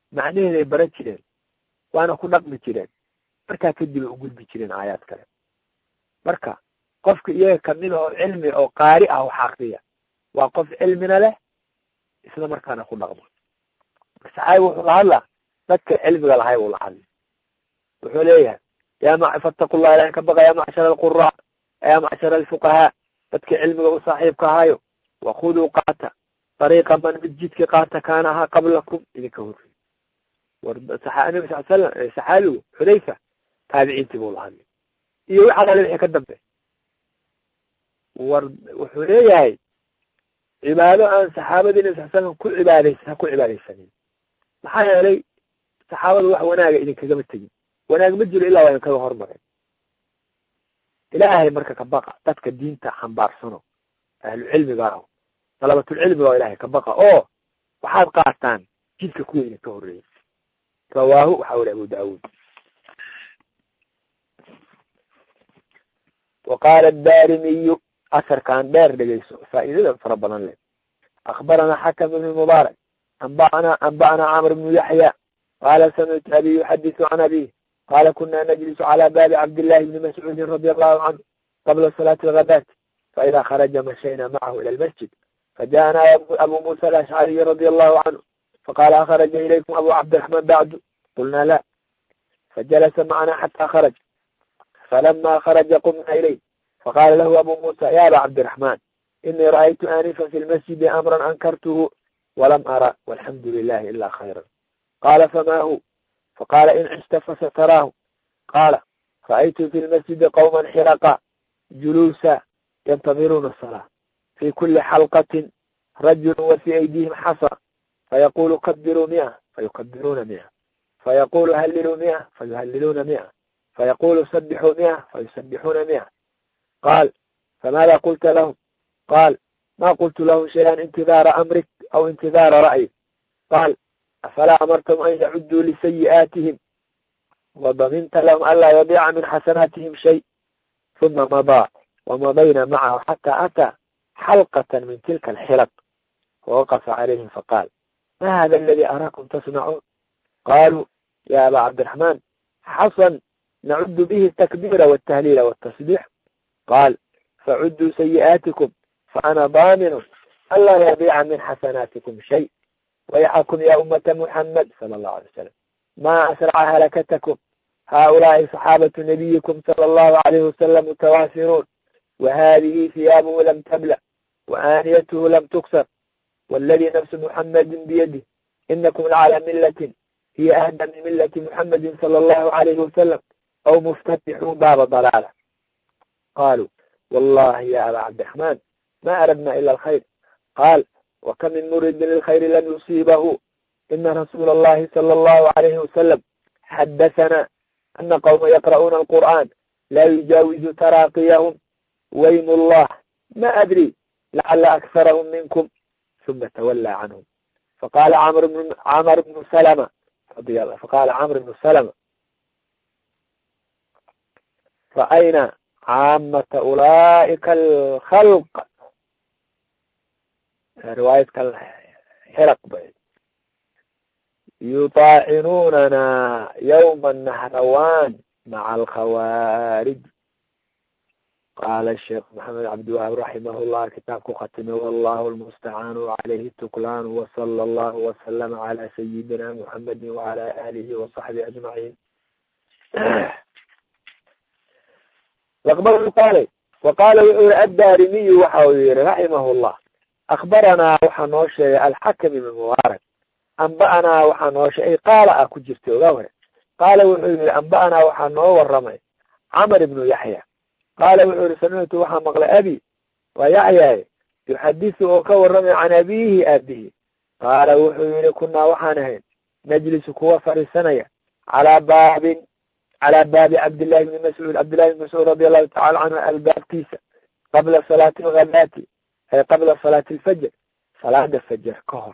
macnaheeday bara jireen waana ku dhaqmi jireen markaa kadib ay u gudbi jireen aayaad kale marka qofka iyaga kamid oo cilmi oo qaari ah wax akriya waa qof cilmina leh isla markaana ku dhaqmo saxaabi wuxuu la hadlaa dadka cilmiga lahay uu la hadli wuxuu leeyahay ya ma fattaqu llah ilahin ka baqa ya macshara alquraa ya macshara alfuqahaa dadka cilmiga u saaxiibka ahaayo wakuduu qaata dariiqa man mid jidka qaata kaana ahaa qablakum idinka horrey war nabi sal slam saxaabigu xudayfa taabiciintii buu la hadlay iyo waxa kale wixii ka dambe war wuxuu leeyahay cibaado aan saxaabadii nabi sal slam ku cibaadays ha ku cibaadaysanin maxaa yeelay saxaabadu wax wanaaga idinkagama tegin wanaag ma jiro ilaa waa idinkaga hormaray ilaahay marka ka baqa dadka diinta xambaarsano ahlu cilmiga ah dalabatulcilmiga oo ilahay ka baqa oo waxaad qaataan jidka kuwa idinka horreeyay rawaahu waxa weli abu daawud wa qaala daarimiyu asarkan dheer dhegeyso faa'iidada fara badan leh akbarana xakam ibn mubaarak anba'ana anba'ana camr bnu yaxya qaala samictu abi yuxadisu can abih qala kuna najlisu cala baabi cabdillahi bni mascuudin radi allahu canhu qabla salaati alghadaati faida kharaja mashayna macahu ila almasjid fajaءana abu musa alashcariyi radi allahu canhu faqala akhraja ilaykum abu cabdiraxman bacdu qulna la fajalasa macana xata kharaj falama kharaja qumna ilayh faqala lahu abu musa ya aba cabdiraxman inii ra'aytu anifa fi lmasjidi amran ankartuhu walam ara walxamdu lilahi ila khayra qala fama hu faqala in cishta fasataraahu qaala ra'aytu fi lmasjidi qawma xiraqa juluusa yantamiruuna asalaa fi kuli xalqatin rajulu wa fi aydihim xasa fayaqulu kabiruu mia fayukabiruuna mia fayaqulu halliluu mia fayuhalliluuna mia fayaqulu sabixuu mia fayusabixuuna mia qaal famada qulta lahum qaal ma qultu lahum shayan intidaara amrik aw intidaara ra'yik qaal afalaa amartum an yacuduu lisayi'aatihim wadaminta lahum anlaa yadiica min xasanaatihim shay uma madaa wamadayna macahu xata ataa xalqata min tilka alxilaq fawaqafa calayhim faqaal ma hada aladi araakum tasnacuun qaluu ya aba cabdiraxmaan xasan nacudu bihi atakbiira waltahliila waltasbiix qaal facuduu sayi'aatikum faana daaminu anlaa yadiica min xasanaatikum shay ويحكم يا أمة محمد صلى الله عليه وسلم ما أسرع هلكتكم هؤلاء صحابة نبيكم صلى الله عليه وسلم متوافرون وهذه ثيابه لم تبلى وآنيته لم تكسر والذي نفس محمد بيده إنكم لعلى ملة هي أهدى من ملة محمد صلى الله عليه وسلم أو مفتتحون باب ضلالة قالوا والله يا أبا عبد الرحمن ما أردنا إلا الخير قال وكم من مرد للخير لم يصيبه إن رسول الله صلى الله عليه وسلم حدثنا أن قوم يقرؤون القرآن لا يجاوز تراقيهم ويم الله ما أدري لعل أكثرهم منكم ثم تولى عنهم فقال عمرو بن عمرو بن سلمة رضي الله فقال عمرو بن سلمة فأين عامة أولئك الخلق رواية الحرق بيت يطاعنوننا يوم النهروان مع الخوارج قال الشيخ محمد عبد الوهاب رحمه الله كتابك ختمه والله المستعان وعليه التكلان وصلى الله وسلم على سيدنا محمد وعلى آله وصحبه أجمعين لقبل قال وقال الدارمي وحوير رحمه الله أخبرنا وحنوشي الحكم من مبارك أنبأنا وحنوشي قال أكو جرتي وغوره قال وحوير أنبأنا وحنو ورمي عمر بن يحيى قال وحوير سمعت وحا مغل أبي ويحيى يحدث وكورمي عن أبيه أبيه قال وحوير كنا وحنهين نجلس كوا فرسنيا على باب على باب عبد الله بن مسعود عبد الله بن مسعود رضي الله تعالى عنه الباب كيسة قبل صلاة الغداة أي قبل صلاة الفجر صلاة الفجر كهر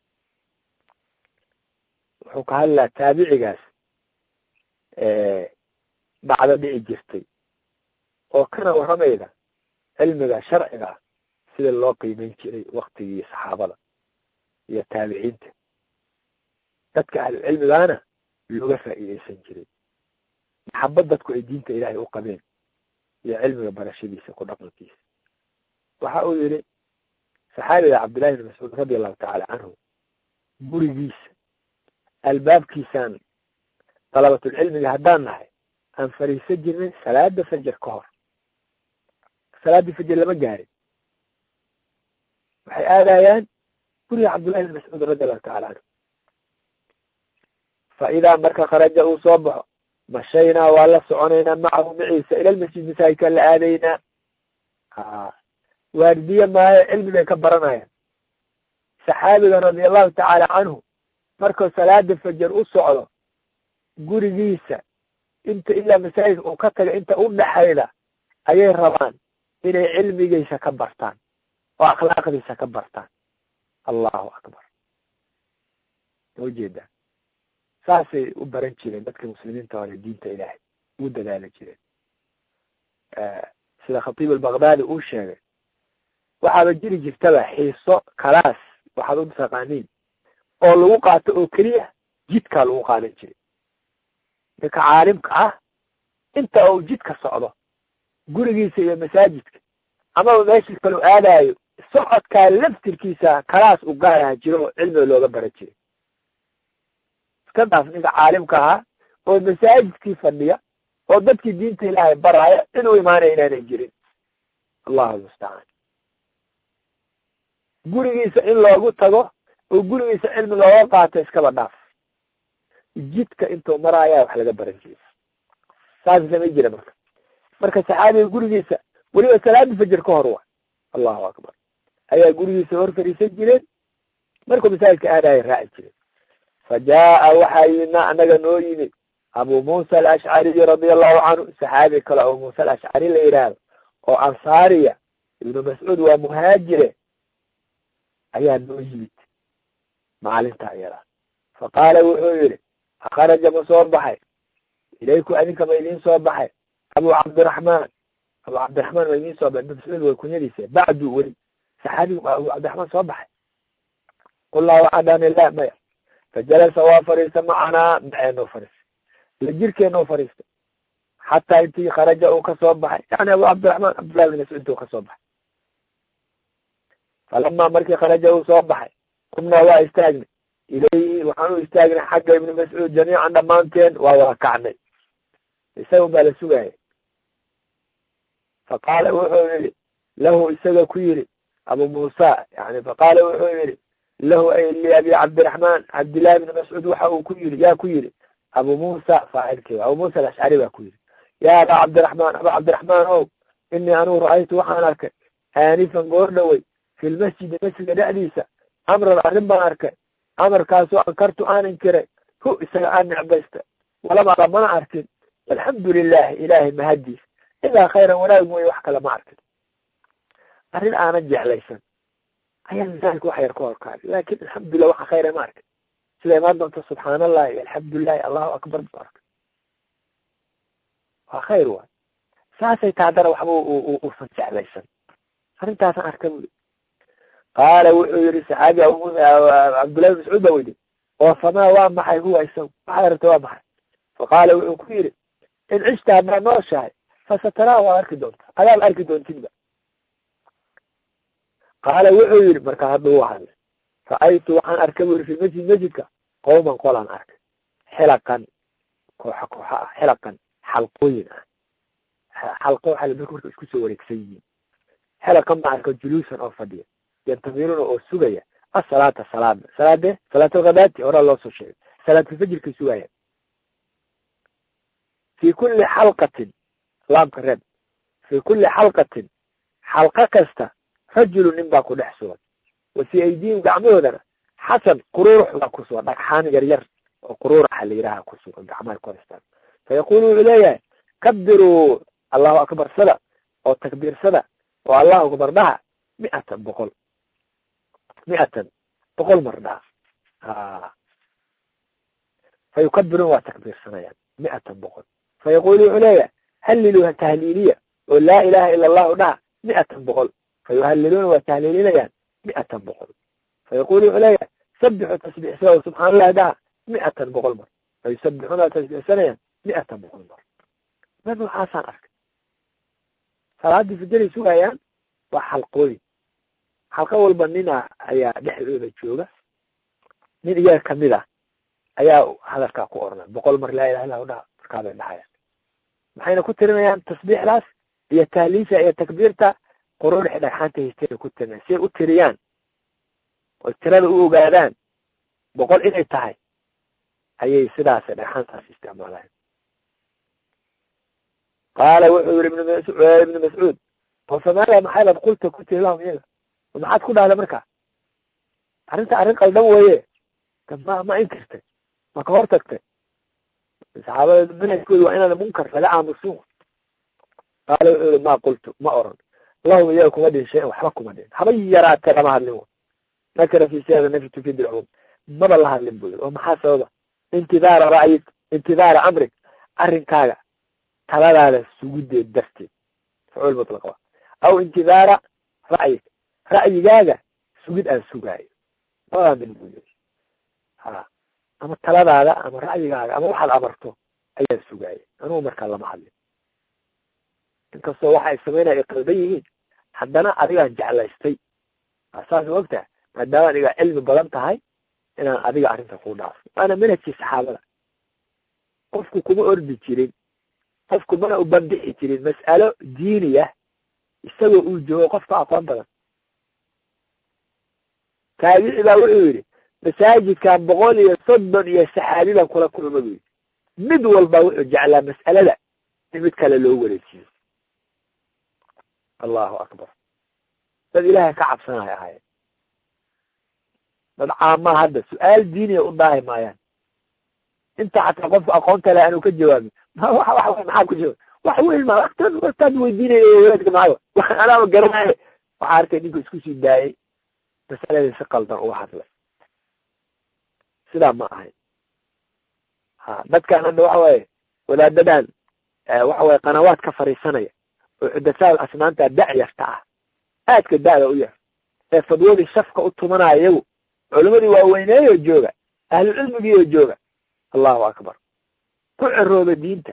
وحوك هلا تابعي قاس اه بعد بيعي جرتي وكان ورميدا علمي شرعي sida loo qiimeyn jiray waktigii saxaabada iyo taabiciinta dadka ahlucilmigaana looga faa'iidaysan jiray maxabad dadku ay diinta ilaahay u qabeen iyo cilmiga barashadiisa ku dhaqankiisa waxa uu yihi saxaabiga cabdillahi ibn mascuud radi allahu tacaala canhu gurigiisa albaabkiisaan dalabatulcilmiga haddaan nahay aan fariisan jirnay salaada fajar ka hor salaaddii fajar lama gaarin waxay aadayaan guriga cabdullahi ibn mascuud radi allahu tacala canhu fa idaa marka kharaja uu soo baxo mashaynaa waa la soconaynaa macahu maciisa ila lmasjid masaajidkaan la aadaynaa waardiye maayo cilmi bay ka baranayaan saxaabiga radia allahu tacaala canhu markuu salaada fajar u socdo gurigiisa inta ilaa masaajidka uu ka taga inta u dhexayda ayay rabaan inay cilmigiisa ka bartaan oo akhlaaqdiisa ka bartaan allahu akbar ma jeedaa saasay u baran jireen dadka muslimiinta hore diinta ilaahay ugu dadaali jireen sida khatiib albakdaadi uu sheegay waxaaba jiri jirtaba xiiso kalaas waxaad u taqaaniin oo lagu qaato oo keliya jidkaa lagu qaadan jiray ninka caalimka ah inta uu jidka socdo gurigiisa iyo masaajidka amaba meeshii kaleu aadaayo socodkaa laftirkiisa kalaas u gaaraha jiro oo cilmiga looga baran jiray iska daaf ninka caalimka ahaa oo masaajidkii fadhiya oo dadkii diinta ilaahay baraya inuu imaanaya inaanay jirin allahu mustacaan gurigiisa in loogu tago oo gurigiisa cilmi looga qaato iskaba dhaaf jidka intuu maraayaa wax laga baran jiray saas samay jira marka marka saxaabiga gurigiisa weliba salaada fajar ka hor wa allahu akbar ayaa gurigiisa hor fariisan jireen markuu masaajidka aadaya raaci jireen fa jaa waxaa yimid anaga noo yimid abu muusa alashcariy radia allahu canhu saxaabi kale abu muusa alashcari la yidhaahdo oo ansaariya ibnu mascuud waa muhaajire ayaa noo yimid maalinta iyada fa qaala wuxuu yihi akharaja ma soo baxay ilayku adinka ma idiin soo baxay abu cabdiraxmaan abu cabdiraxmaan ma idiin soo baxay ibnu mascuud way kunyadiisa bacdu weli saxaabigu abu cabdiraxmaan soo baxay qulnaa waxaa dhahna la maya fajalasa waa fariista macanaa maceenoo fariistay la jirkeenoo fariistay xataa intii kharaja uu kasoo baxay yani abu cabdiraxmaan cabdullahi bin mascuud uu kasoo baxay falamaa markii kharaja uu soo baxay qumnaa waa istaagnay ilayhi waxaan u istaagnay xagga ibni mascuud jamiican dhammaanteen waa wada kacnay isaga baa la sugaya faqaala wuxuu yihi lahu isaga ku yidhi abu muusa yani faqaala wuxuu yihi lahu ay liabi cabdiraxmaan cabdillahi bni mascuud waxa uu ku yidhi yaa ku yidhi abu muusa faacilkii abu muusa alashcari baa ku yidhi ya aba cabdiraxmaan aba cabdiraxmaan ow inii anugu ra-aytu waxaan arkay aanifan goor dhowey fi lmasjidi masjidka dhexdiisa amran arrin baan arkay amarkaasoo ankartu aan inkiray hu isaga aan necbaysta walama ara mana arkin alxamdu lilahi ilaahay mahadiis ilaa khayran wanaag mooye wax kale ma arkin arrin aanan jeclaysan ayaa misaalka wax yar ka horkaaday laakin alxamdulilah waxa khayra ma arkin sida imaan doonta subxaan allahi iyo alxamdulilahi allahu akbar bu arkay waa khayr waay saasay taadana waxba usan jeclaysan arrintaasaan arka buli qaala wuxuu yihi saxaabi abu cabdullahi bin mascuud ba weydi oo famaa waa maxay huwa isagu waxaad rabta waa maxay faqaala wuxuu ku yidhi in cishta haddaad nooshahay fasataraa waad arki doonta adaad arki doontidba qaala wuxuu yihi markaa hadda u hadlay ra-aytu waxaan arkay bu yiri fi masjid masjidka qowman qolaan arkay xilaqan kooxa kooxa ah xilaqan xalqooyin ah xalqo waxaa marka marka isku soo wareegsan yihiin xilaqan baan arka juluusan oo fadhiya yantamiruna oo sugaya asalaata salaada salaade salaat alkhadaati horaa loo soo sheegay salaatulfajirkay sugaya fi kuli xalqatin laamka reeb fi kuli xalqatin xalqa kasta rajulu nin baa ku dhex sugan wa fi aydihim gacmahoodana xasan quruurux baa ku sugan dhagxaan yar yar oo quruuraxa la yidhaha ku sugan gacmaha ku haystaan fayaqulu wuxuu leeyahay kabiruu allahu akbar sada oo takbiirsada oo allahu akbar dhaha miatan boqol miatan boqol mar dhaha fa yukabiruun waa takbiirsanayaan miatan boqol fayaqulu wuxuu leeyahay hallilu tahliiliya oo laa ilaha ila allahu dhaha miatan boqol fayuhaliluuna waa tahliilinayaan miatan boqol fayaqulu wuxuu leeyahay sabixu tasbiixsada oo subxaan allahi dhaha mi'atan boqol mar fayusabixuuna tasbiixsanayaan mi'atan boqol mar mar waxaasaan arkay salaadii fajaray sugayaan waa xalqooyin xalqo walba nina ayaa dhexdooda jooga nin iyaga kamid ah ayaa hadalkaa ku oranay boqol mar laa ilaha illa hu dhaha markaabay dhahayaan maxayna ku tirinayaan tasbiixdaas iyo tahliisha iyo takbiirta quruurixi dhagxaanta haystayna ku tirinaya si ay u tiriyaan oy tirada u ogaadaan boqol inay tahay ayay sidaas dhagxaantaas isticmaalayan qaala wuxuu yihi ibn ibnu mascuud oo famaala maxaybad qulta ku tiri lahum iyaga maxaad ku dhahda marka arrinta arrin qaldan weye ma ma inkirtay ma ka hor tagtay saxaabada manhajkooda waa inaan munkar laga aamusun qaala wuxuu yihi ma qultu ma oran lahum iyaga kuma dhin shayan waxba kuma dhin haba yaraatee lama hadlin nakara fi siyada nafsi tufid ilcumum maba la hadlin bu yiri oo maxaa sababa intidaara ra'yig intidaara amrig arrinkaaga taladaada sugideed darteed fucuul mutlaqa aw intidaara ra'yig ra'yigaaga sugid aan sugaayo labadaa mid buu yiri ha ama taladaada ama ra'yigaaga ama waxaad amarto ayaan sugaaya anugu markaa lama hadlin inkastoo waxa ay samaynaya ay qaldan yihiin haddana adigaan jeclaystay saas ogtaha maadaama adiga cilmi badan tahay inaan adiga arrinta ku dhaafo waana manhajkii saxaabada qofku kuma ordi jirin qofku mana u bandixi jirin mas'alo diiniya isagoo uu joogo qofka aqoon badan taabici baa wuxuu yidhi masaajidkan boqol iyo soddon iyo saxaabi baan kula kulma bu yidhi mid walba wuxuu jeclaa mas'alada in mid kale loo wareejiyo allahu akbar dad ilaahay ka cabsanaya ahaayeen dad caamaa hadda su-aal diiniya u daahi maayaan inta xataa qofku aqoonta leh anuu ka jawaabin maxaa ku jawaab wax weyn ma wataad weydiinaya walaadka maayo anaaba garanaayo waxaa arkay ninku isku sii daayay masaladii si qaldan uga hadlay sidaa ma ahayn ha dadkan hadda waxa waaye wadaadadan waxa waye qanawaad ka fariisanaya oo xudasaal asnaanta dacyarta ah aadka da'da u yar ee fadwadii shafka u tumanaya iyagu culimadii waaweyneeyoo jooga ahlucilmigiioo jooga allahu akbar ku cirooba diinta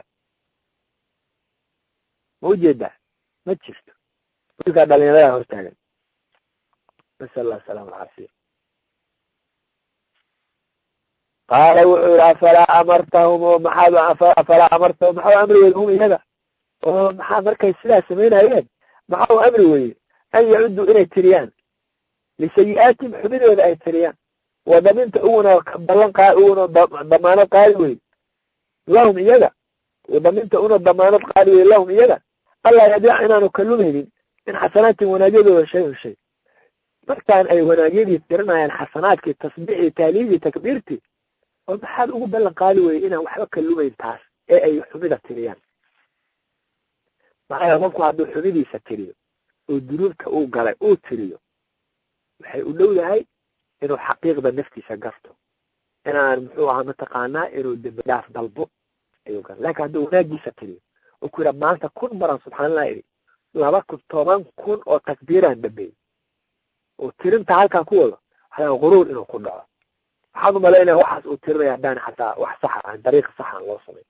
ma ujeedaa ma jirto wiilkaa dhalinyarada hortaagan nasal allah asalama alcaafiya qaala wuxuu yihi afalaa amartahum oo maxaad afalaa amartahum maxaa amri weyde hum iyaga oo maxaa markay sidaa samaynayeen maxaa u amri weye an yacudduu inay tiriyaan lisayi-aatihim xubidooda ay tiriyaan wadaminta uguna ballan qa uguna damaanad qaadi wey lahum iyaga wadaminta una damaanad qaadi wey lahum iyaga allah yadiic inaanu kalumaynin min xasanaatin wanaagyadooda shay un shay markaan ay wanaagyadii tirinayaan xasanaadkii tasbiixii taaliidii takbiirtii oo maxaad ugu ballan qaadi weye inaan waxba kalumayn taas ee ay xumida tiriyaan maxaa qofku hadduu xumidiisa tiriyo oo dunuubta uu galay uu tiriyo waxay u dhow yahay inuu xaqiiqda naftiisa garto inaan muxuu ahaa mataqaanaa inuu dembi dhaaf dalbo ayuu gar lakin hadduu wanaagiisa tiriyo oo ku yidha maanta kun maran subxaanallah idhi laba kun toban kun oo takbiiraan dhameeyey oo tirinta halkaa ku wado waxaa quruur inuu ku dhaco waxaad umalaynaya waxaas uu tirinaya haddaan xataa wax saxa aan dariiq saxa aan loo samayn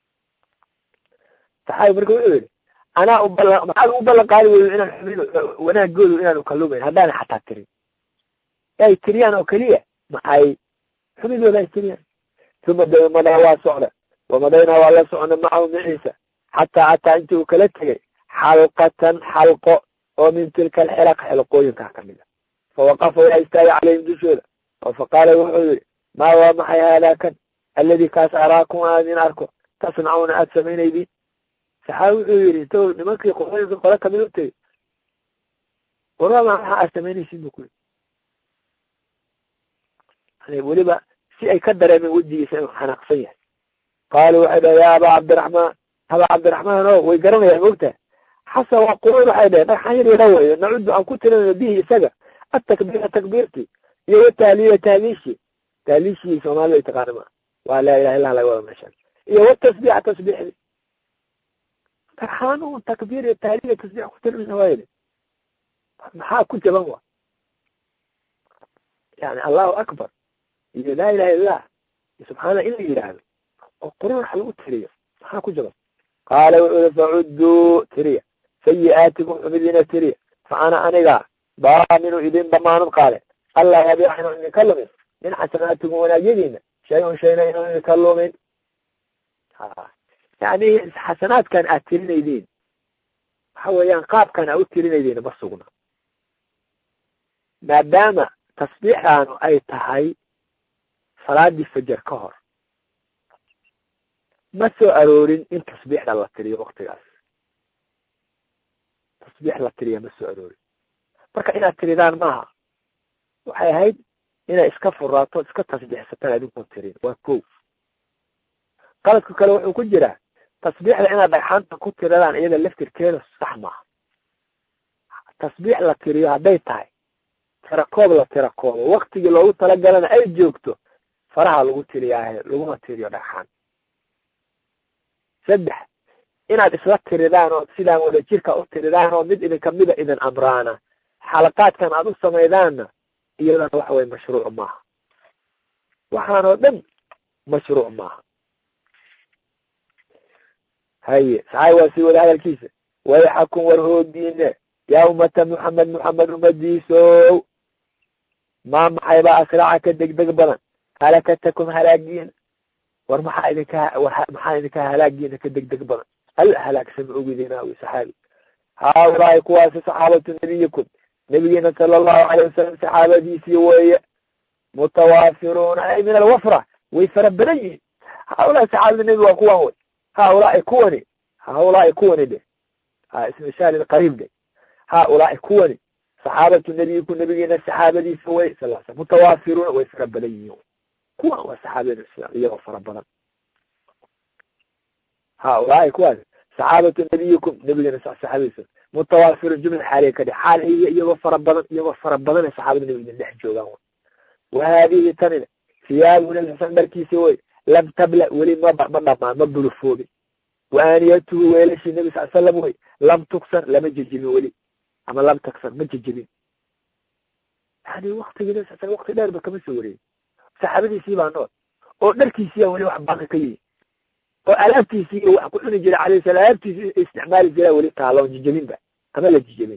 saxaabi marka wuxuu yidhi anaa ubala maxaad ugu ballan qaadi weyo inaan xumid wanaagoodu inaanu kalumayn haddaana xataa tirin ay tiriyaan oo keliya maxay xumidooda ay tiriyaan uma da madaa waa socda wamadaynaa waa la socna macahu maciisa xataa ataa intii uu kala tegay xalqatan xalqo oo min tilka alxilaq xilqooyinkaa kamid a fawaqafa waa istaagay calayhim dushooda oo faqaala wuxuu yihi maa waa maxay haadaa kan alladii kaas araakum aan idin arko tasnacuuna aada samaynaydiin saxaabi wuxuu yihi inta nimankii qolooyinka qole kamid u tegey warama maxaa aad samaynaysiin bu ku yii weliba si ay ka dareemeen wejigiisa inuu xanaaqsan yahay qaaluu waxay dhaheen ya abaa cabdiraxmaan abaa cabdiraxmaan o way garanayaan mogtaha xasan waa quruur waxay dhaheen dhagxan yar yara weyo nacudu aan ku tirinayno bihi isaga atakbiira takbiirti iyo watahliila tahliishi tahliishii soomaalida ay taqaana maa waa laa ilaha illah laga wada meeshaan iyo watasbiixa tasbiixdi dhagxaan un takbiir iyo tahliil tasbiix ku tirinayna waa yidhi maxaa ku jaban wa yani allahu akbar iyo laa ilaha illah subxaanallah in la yidhaahdo oo quruurax lagu tiriyo maxaa ku jaban qaala wuxuu yihi facudduu tiriya sayi-aatikum xumidiina tiriya fa ana aniga daaminu idin damaanad qaade allah yabiica inaan idinka lumin min xasanaatikum wanaagyadiina shay un shayna inaan idinka lumin yani xasanaadkan aad tirinaydiin waxa weeyaan qaabkan aa u tirinaydiin ma sugna maadaama tasbiixdaanu ay tahay salaadii fajar ka hor ma soo aroorin in tasbiixda la tiriyo waktigaas tasbiix la tiriya ma soo aroorin marka inaad tiridaan maaha waxay ahayd inay iska furaato iska tasbiixsataan adinkuon tirin waa ko qaladka kale wuxuu ku jiraa tasbiixda inaad dhagxaanta ku tiradaan iyada laftirkeeda sax maaha tasbiix la tiriyo hadday tahay tirakoob la tirakoobo waktigii loogu talagalana ay joogto faraha lagu tiriyaahe laguma tiriyo dhagxaan saddex inaad isla tiridaan oo sidaan wada jirka u tiridaan oo mid idinka mida idin amraana xalaqaadkan aad u samaydaanna iyadana waxa weye mashruuc maaha waxaan oo dhan mashruuc maaha haye saxaay waa sii wada hadalkiisa wayxakun war hoodiine yaa ummata muxamed muxamed ummadiisow maa maxaybaa asraca ka degdeg badan halakatakum halaagiina war maxaa idinka maxaa idinka halaagiina ka degdeg badan al halaagsama ogidina wi saxaabi haaulaai kuwaasi saxaabatu nabiyikum nabigeena sala allahu alayh wasalam saxaabadiisii weeye mutawaafiruuna ay min alwafra way fara badan yihiin haaulaai saxaabada nebi waa kuwan wey haaulaai kuwani haaulaai kuwani de ha ismishaal qariib de haaulaai kuwani saxaabatu nabiyikum nabigeena saxaabadiisa wey sal sl mutawaafiruuna way fara badan yihiin kuwan waa saxaabada islam iyagoo fara badan haaulaai kuwaas saxaabatu nabiyikum nabigeena saxaabadiisa mutawaafirun jumla xaaliya ka dhe xaal hiya iyagoo fara badan iyagoo fara badan ay saxaabada nabiga idin dhex joogaan wey wa haadihi tanina siyaabuna xasan dharkiisi wey lam tabla weli ma ma dhamaan ma bulufoobin wa aaniyatuhu weelashii nabi sal slam wey lam tuksan lama jejibin weli ama lam taksan ma jejibin yani waktigii nabi sal slam wakti dheer ba kama soo wareegin saxaabadiisii baa nool oo dharkiisiiya weli wax baaqi ka yihi oo alaabtiisii iyo wax ku cuni jira alayh sala alaabtiisi isticmaali jiraa weli taalo jijabinba ama la jijabin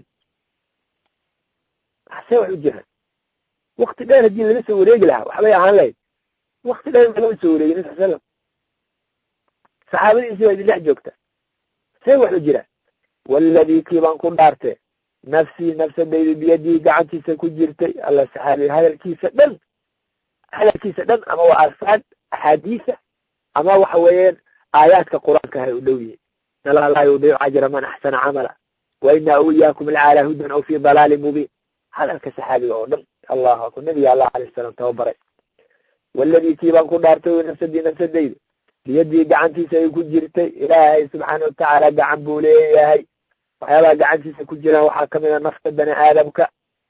see wax u jiraan wakti dheer haddii laga soo wareegi lahaa waxbay ahaan lahayd wakti dheer lagama soo wareegin nabi sal slam saxaabadiisii baa idin dhex joogta see wax u jiraan waladii kii baan ku dhaartee nafsii nafsadayda biyadii gacantiisa ku jirtay alla saxaabi hadalkiisa dhan hadalkiisa dhan ama waa alfaad axaadiisa ama waxa weeyaan aayaadka qur-aanka hay u dhow yihin nala laa yudiicu ajra man axsana camala wa inaa iyaakum lacalaa hudan aw fi dalaalin mubiin hadalka saxaabiga oo dhan allahu akbar nabiga allah alayh salaam tababaray waladii kii baan ku dhaartay nafsadii nafsadayda biyadii gacantiisa ay ku jirtay ilaahay subxaana watacaala gacan buu leeyahay waxyaabaha gacantiisa ku jiraan waxaa kamid a nafta bani aadamka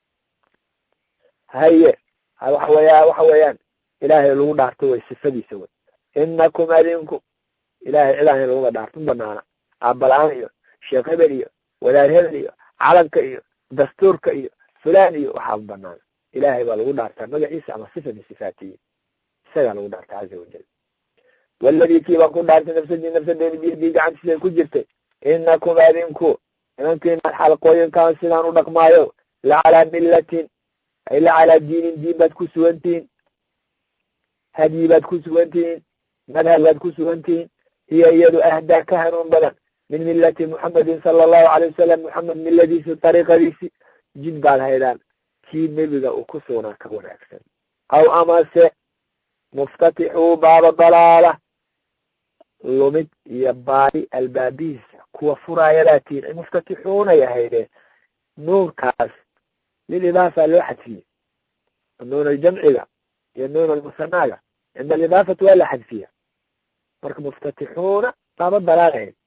haye waxa weya waxa weeyaan ilaahay lagu dhaarto way sifadiisa wey inakum adinku ilahay cidahan laguma dhaarto ma banaana aabala-aan iyo sheekh hebel iyo wadaar hebel iyo calanka iyo dastuurka iyo fulan iyo waxaa ma banaana ilahay baa lagu dhaartaa magaciisa ama sifa min sifaatiyi isagaa lagu dhaarta caza wajal waladii kii baan ku dhaartay nafsadii nafsadeeda biyadii gacantiisa ku jirtay inakum adinku nimankiina xalqooyinkan sidaan u dhaqmaayo lacalaa millatin ay lacalaa diinin diin baad ku sugantihiin hadyi baad ku sugantihiin madhab baad ku sugantihiin hiya iyadu ahdaa ka hanuun badan min millati muxamedin sala allahu alay wasalam muxamed milladiisi dariiqadiisi jid baad haydaan kii nebiga uu ku sugnaa ka wanaagsan aw amase muftatixuu baaba dalaala lumid iyo baari albaabihiisa kuwa furaayadaatiin ay muftatixuunay ahaydeen nuunkaas lilidaafa loo xadfiyey nuun aljamciga iyo nuun almusanaaga cinda alidaafati waa la xadfiya marka muftatixuuna baaba dalaalahayd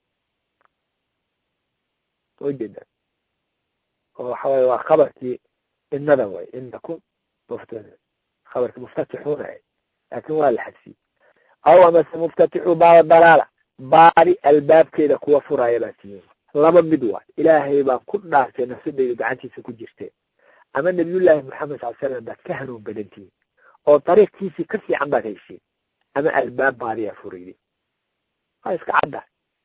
ujeeda oo waxa weye waa khabarkii inada way inakum muft khabarkii muftatixuuna ahayd laakin waa la xadfiyey aw amase muftatixu baaba dalaala baari albaabkeeda kuwa furaaya baa tihiin laba mid waay ilaahay baan ku dhaartay nafsadayda gacantiisa ku jirteen ama nabiyullaahi maxamed sal slam baad ka hanuun badantihiin oo dariiqkiisii ka fiican baad heshiin ama albaab baadiyaa furaydi waa iska cadda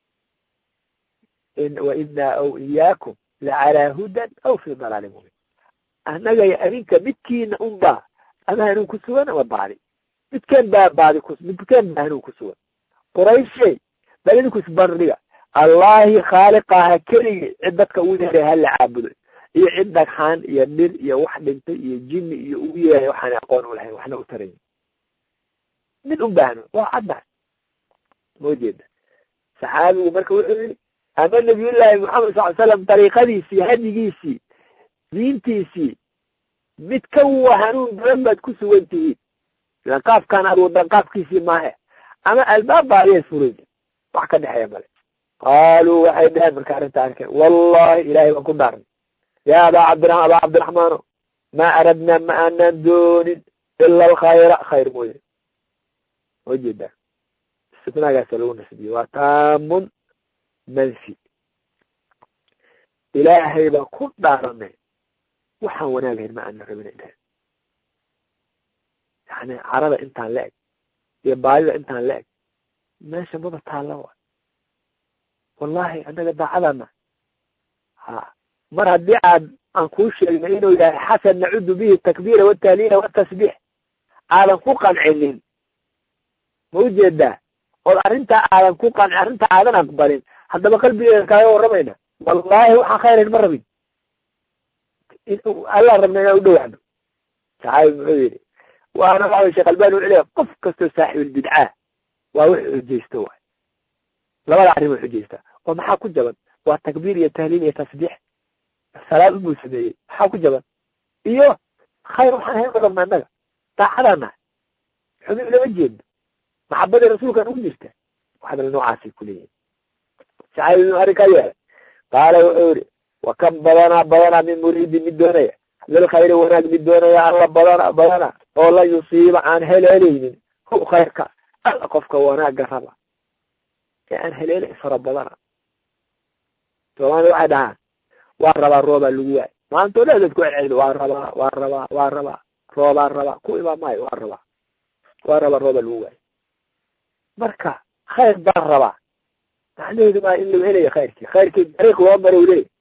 wainaa aw iyaakum lacalaa hudan aw fi dalaalin mubin annaga iyo adinka midkiina unbaa ama hanuun ku sugan ama baadi midkeen baa baadi ku midkeen baa hanuun ku sugan qurayshey bal idinku isbardhiga allahi khaaliqaha keligii cid dadka ugu yeeray hala caabudo iyo cid dhagxaan iyo dhir iyo wax dhintay iyo jinni iyo ugu yeeray waxaan aqoon u lahayn waxna u tarayn mid un baa hanuun waa cadda moo jeeda saxaabigu marka wuxuu yidhi ama nabiyullaahi maxamed sal l slam dariiqadiisii hadigiisii diintiisii mid ka wa hanuun badan baad ku sugan tihiin ilan qaafkaan aad wadan qaafkiisii maahe ama albaab baa ayay furayn wax ka dhexeeya male qaaluu waxay dheheen marka arrinta arkeen wallahi ilahay baan ku dhaarnay yaa abaa cabdiramaan abaa cabdiraxmaano maa aradnaa ma aanaan doonin ila alkhayra khayr mooye oo jeedaa istifnaagaasa lagu nasbiye waa taamun manfi ilaahay baan ku dhaaranay waxaan wanaagahayn ma aana rabina dheheen yani carada intaan la eg iyo baadida intaan la eg meesha maba taalla wa wallahi annaga daacadana ha mar haddii aad aan kuu sheegna inuu yahay xasan nacudu bihi takbiira watahliila watasbiix aadan ku qancinin ma ujeedaa ood arrintaa aadan ku qanci arrintaa aadan aqbalin haddaba qalbigeeda kaaga warramayna wallahi waxaan khayrayn ma rabin alla rabna inaan u dhawaano saxaabi muxuu yidhi waana waxa sheekh albani wuxuu leeyahay qof kastoo saaxibulbidcaa waa wix xujaysto waay labada arrin way xujaystaa oo maxaa ku jaban waa takbiir iyo tahliil iyo tasbiix salaad unbuu sameeyey maxaa ku jaban iyo khayr waxaan hayn rabna annaga daacadaan nahay xumi ulama jeedno maxabadii rasuulkan ugu jirta waxdal noocaasay kuleeyihin saxaabi inuu arrinkaa yeelay qaala wuxuu yihi wa kam badanaa badanaa min muriidi mid doonaya lilkhayri wanaag mid doonaya alla badana badana oo la yusiiba aan heleelaynin hu khayrka alla qofka wanaagga raba ee aan heleelay fara badana soomaalida waxay dhahaan waa rabaa roobaa lagu waay maantoo dhan dadku celcelido waa rabaa waa rabaa waa rabaa roobaa rabaa ku imaan maayo waa rabaa waa rabaa roobaa lagu waay marka khayr baan rabaa macnaheedu maa in lagu helayo khayrkii khayrkii dariiq loo maro u leeyahy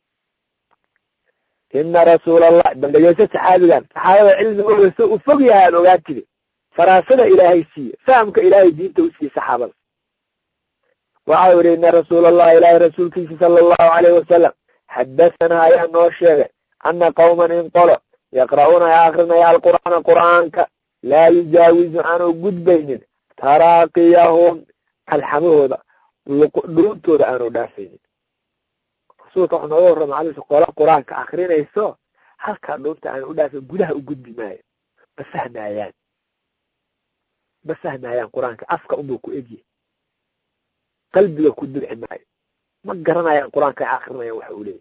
ina rasuula allah bal dhegeyso saxaabigan saxaabada cilmigooda so u fog yahay aad ogaatide faraasada ilaahay siiye fahamka ilaahay diinta u siiye saxaabada waxau yihi ina rasuula allah ilaahay rasuulkiisa sala allahu alayhi wasalam xadasanaa ayaa noo sheegay ana qawman in qolo yaqra'uuna ay akrinaya alqur'aana qur'aanka laa yujaawizu aanu gudbaynin taraaqiyahum kalxamahooda dhuuntooda aanu dhaafaynin rasuulka wuxuu nooga warrama alisa qola qur-aanka akrinayso halkaa dhuunta aanu u dhaafin gudaha u gudbi maayo ma fahmaayaan ma fahmaayaan qur-aanka afka unbuu ku egyahy qalbiga ku dulci maayo ma garanayaan qur-aanka ay akrinayaan waxa uu leeyahy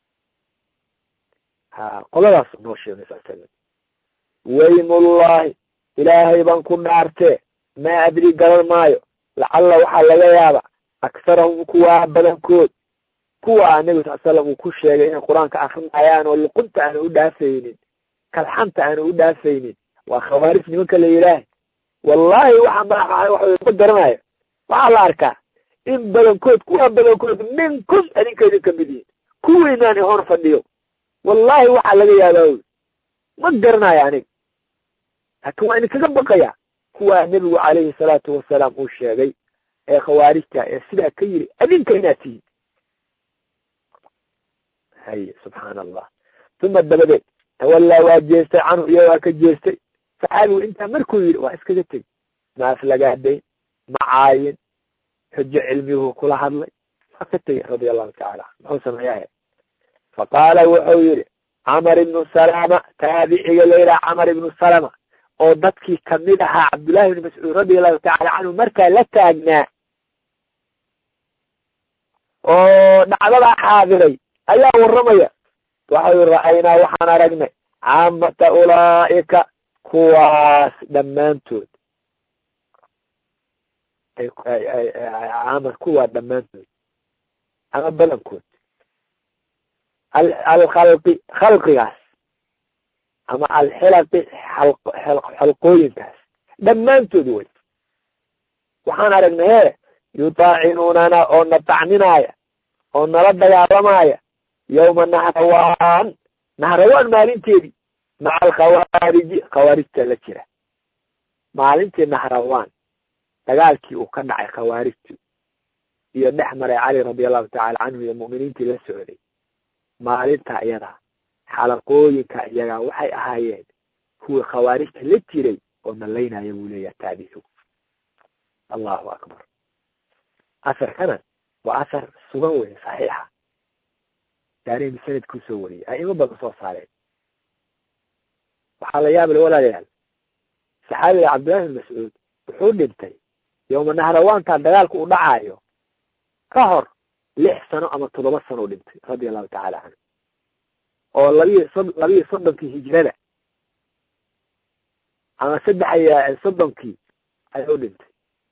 ha qoladaas noo sheegay sasaga waymullahi ilaahay baan ku dhaartee maa adri garan maayo lacalla waxaa laga yaaba aktharahum kuwaa badankood kuwa nabi sal slam uu ku sheegay inay qur-aanka akrinayaan oo luqunta aanu u dhaafaynin kalxanta aanu u dhaafaynin waa khawaarij nimanka la yidhaah wallahi waxaa ma ma garanayo waxaa la arkaa in badankood kuwa badankood minkum adinka idin kamid yihin kuwiinaan ihor fadhiyo wallahi waxaa laga yaabaa ma garanayo aniga laakin waa idinkaga baqaya kuwaa nebigu calayhi salaatu wasalaam uu sheegay ee khawaarijta ee sidaa ka yiri adinka inaad tihiin haye subxaana allah uma dabadeed tawallaa waa jeestay canhu iyo waa ka jeestay saxaabigu intaa markuu yidhi waa iskaga tegi ma aflagaadayn ma caayin xujo cilmiyuhu kula hadlay waa ka tegey radia allahu tacala muxuu sameeyahe faqaala wuxuu yidhi camar ibnu salama taabiciga layidhaha camar ibnu salama oo dadkii kamid ahaa cabdullahi ibni mascuud radia allahu tacala canhu markaa la taagnaa oo dhacdadaa xaadiray ayaa warramaya waxau ra-aynaa waxaan aragnay caamata ulaa'ika kuwaas dhammaantood caamad kuwaa dhammaantood ama badankood alkhalqi khalqigaas ama alxilaqi xalqooyinkaas dhammaantood wey waxaan aragnay he yutaacinuunana oo na tacninaya oo nala dagaalamaya yawma nahrawaan nahrawaan maalinteedii maca alkhawaariji khawaarijta la jira maalintii nahrawaan dagaalkii uu ka dhacay khawaarijtu iyo dhex maray cali radi allahu tacala canhu iyo mu'miniintii la socday maalinta iyada xalaqooyinka iyaga waxay ahaayeen kuwii khawaarijta la jiray oo nalaynaya buu leeyaha taabicigu allahu akbar asarkana waa asar sugan wey saxiixa daarimi sanadkuu soo wariyay aimo badan soo saareen waxaa la yaabale walaalayaal saxaabiga cabdillahi bin mascuud wuxuu dhintay yowma nahrawaantaa dagaalku u dhacaayo ka hor lix sano ama toddoba sano u dhintay radia allahu tacala canhu oo labiyo so labiyo soddonkii hijrada ama saddex iyo soddonkii ayuu dhintay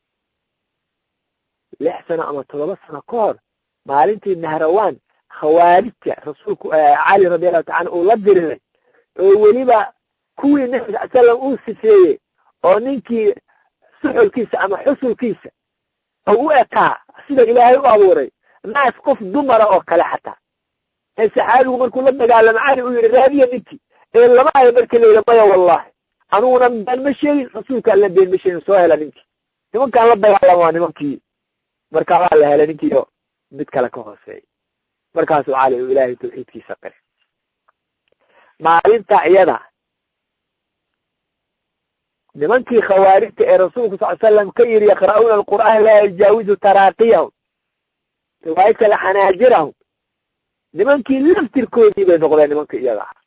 lix sano ama toddoba sano ka hor maalintii nahrawaan khawaarijta rasuulku cali radi allahu taala uu la diriray oo weliba kuwii nabi sal slam uu sifeeyey oo ninkii suxulkiisa ama xusulkiisa oo u ekaa sida ilaahay u abuuray naas qof dumara oo kale xataa ee saxaabigu markuu la dagaalamo cali uu yihi raadiya ninkii ee lama hayo marka layidhi maya wallahi aniguna been ma sheegin rasuulka alla been ma sheegin soo hela ninkii nimankaan la dagaalamo waa nimankii marka waa la helay ninkii oo mid kale ka hooseeya markaasuu cali uu ilaahay tawxiidkiisa qiray maalinta iyada nimankii khawaarijta ee rasuulku sal slam ka yidhi yaqra'uuna alqur'aan laa yajaawizu taraaqiyahum riwaayad kale xanaajirahum nimankii laftirkoodii bay noqdeen nimanka iyaga ah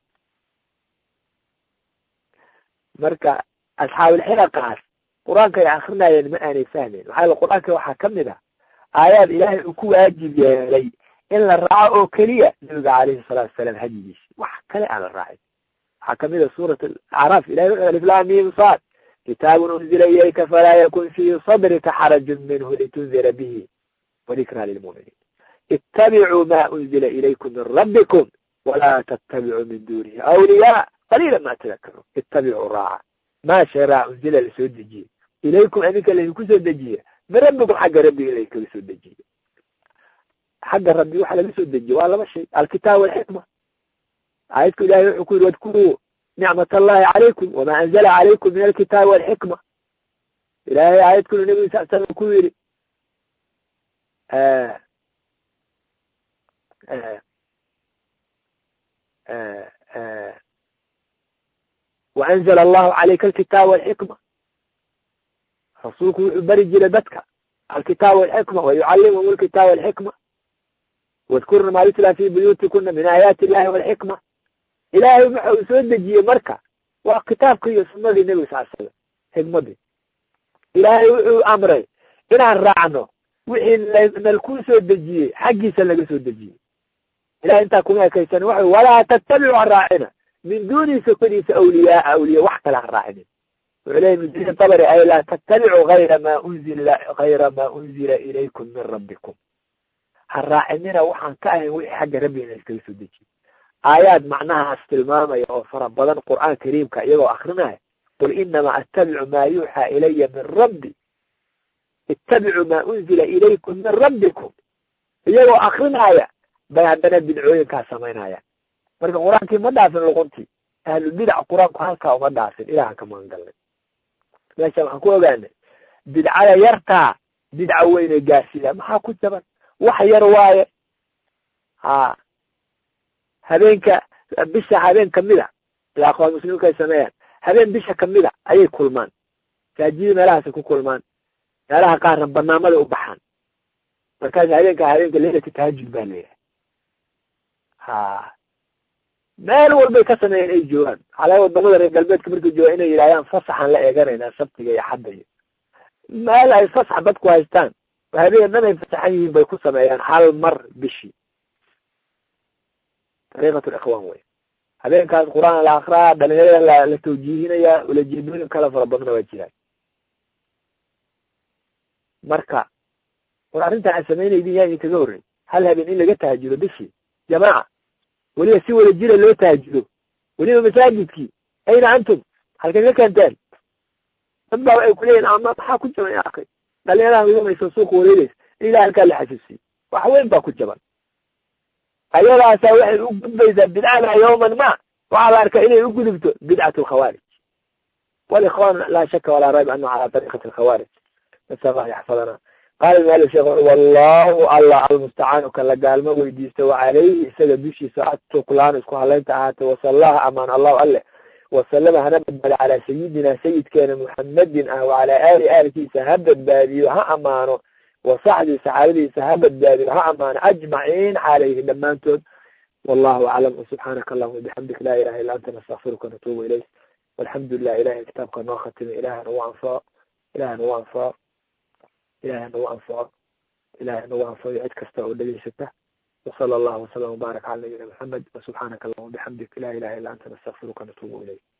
marka asxaabulxilaqaas qur-aanka ay akrinayeen ma aanay fahmeyn maxaa yele qur-aanka waxaa kamid ah aayaad ilaahay uu ku waajib yeelay in la raaco oo keliya nabiga calayhi salaatu wasalaam hadyigiisi wax kale aan la raacin waxaa kamid a suurat acraaf ilahay wuxuu aliflamim sad kitaabun unzila ilayka falaa yakun fii sadrika xarajun minhu litundira bihi wadikraa lilmu'miniin ittabicuu ma unzila ilaykum min rabbikum walaa tattabicuu min dunihi awliyaa qaliila ma tadakaruun ittabicuu raaca maa sharaa unzila lasoo dejiye ilaykum adinka laydinku soo dejiye min rabbikum xagga rabbiga laydinkaga soo dejiye xagga rabbi waxa laga soo dejiye waa laba shay alkitaab walxikma aayadku ilahay wuxuu ku yidhi wadkuruu nicmat allahi calaykum wamaa anzala calaykum min alkitaabi walxikma ilahay aayadkuna nabiga sal slam ku yidhi waanzala allahu calayka alkitaaba walxikma rasuulku wuxuu beri jiray dadka alkitaaba walxikma wayucallimhum alkitaaba walxikma wadkurna maa yutla fi buyuutikuna min aayaati illahi walxikma ilaahay waxa uu soo dejiyey marka waa kitaabka iyo sunadii nebiga sal slam xikmadii ilaahay wuxuu amray inaan raacno wixii nalkuu soo dejiyey xaggiisa laga soo dejiyey ilahay intaa kuma ekaysan waxa walaa tattabicu ha raacina min duuni sokadiisa awliyaa awliya wax kale ha raacinin wuxuu leeyay mudiri dabri ay laa tattabicu hayra maa unzila hayra maa unzila ilaykum min rabbikum ha raacinina waxaan ka ahayn wixii xagga rabbiina iskaga soo dejiyey aayaad macnahaas tilmaamaya oo fara badan qur'aan kariimka iyagoo akrinaya qul inamaa attabicu maa yuuxaa ilaya min rabbi ittabicuu maa unzila ilaykum min rabbikum iyagoo akrinaya bay haddana bidcooyinkaa samaynayaan marka qur-aankii ma dhaafin luquntii ahlubidac qur-aanku halkaa uma dhaafin ilahan ka magan galnay meesha waxaan ku ogaanay bidcada yartaa bidca weynay gaarsiidaa maxaa ku jaban wax yar waaye ha habeenka bisha habeen kamida ila aqwaan muslimka ay sameeyaan habeen bisha kamida ayay kulmaan saajidii meelahaasay ku kulmaan meelaha qaarna banaamaday u baxaan markaas habeenka habeenka leilati tahajud baa leeyahay ha meel walbay ka sameeyeen ay joogaan xalaa wadamada reer galbeedka markay joogaan inay yidhahdaan fasaxaan la eeganaynaa sabtiga iyo xadda iyo meel ay fasax dadku haystaan habeen dhan ay fasaxan yihiin bay ku sameeyaan hal mar bishii dariiqat likhwaan wey habeenkaas qur-aan la akraa dhalinyarada la la tawjiihinaya ulajeedooyin kala fara badana waa jiraan marka war arrintan aad samaynaydin yaa idinkaga horrey hal habeen in laga tahajudo bishii jamaaca weliba si wada jira loo tahajudo weliba masaajidkii ayna antum halkay ka keenteen dad baa waxay kuleeyihin ama maxaa ku jira akay dhalinyaraha midamaysa suuqa wareegeysa in ilahay halkaa la xasuusiyo wax weyn baa ku jaban ayadaasaa waxay u gudbaysaa bidcada yawman ma waxaa la arkaa inay u gudubto bidcat alkhawaarij walikhwan laa shaka walaa rayb anahu calaa tariiqati alkhawaarij nasal allah yaxfadana qaala maali sheekh wallahu allah almustacaanu kan la gaalmo weydiista wacalayhi isaga dushiisa atuklaanu isku halaynta ahaatay wasallaha amaan allahu alle wasalama hana badbaado calaa sayidina sayidkeena muxamedin ah wacalaa aali aalkiisa ha badbaadiyo ha amaano wasaxbii saxaabadiisa ha badbaadiyo ha amaano ajmaciin calayhi dhammaantood wallahu aclam subxaanaka allahuma bixamdik laa ilaha illa anta nastakfiruka natuubu ilayk walxamdu lilah ilahay kitaabka noo khatimay ilahay nagu anfaco ilahay nagu anfaco ilahay nagu anfaco ilahay nagu anfaco cid kasta oo dhegeysata وصلى الله وسلم وبارك على نبينا محمد وسبحانك اللهم وبحمدك لا إله إلا أنت نستغفرك ونتوب إليك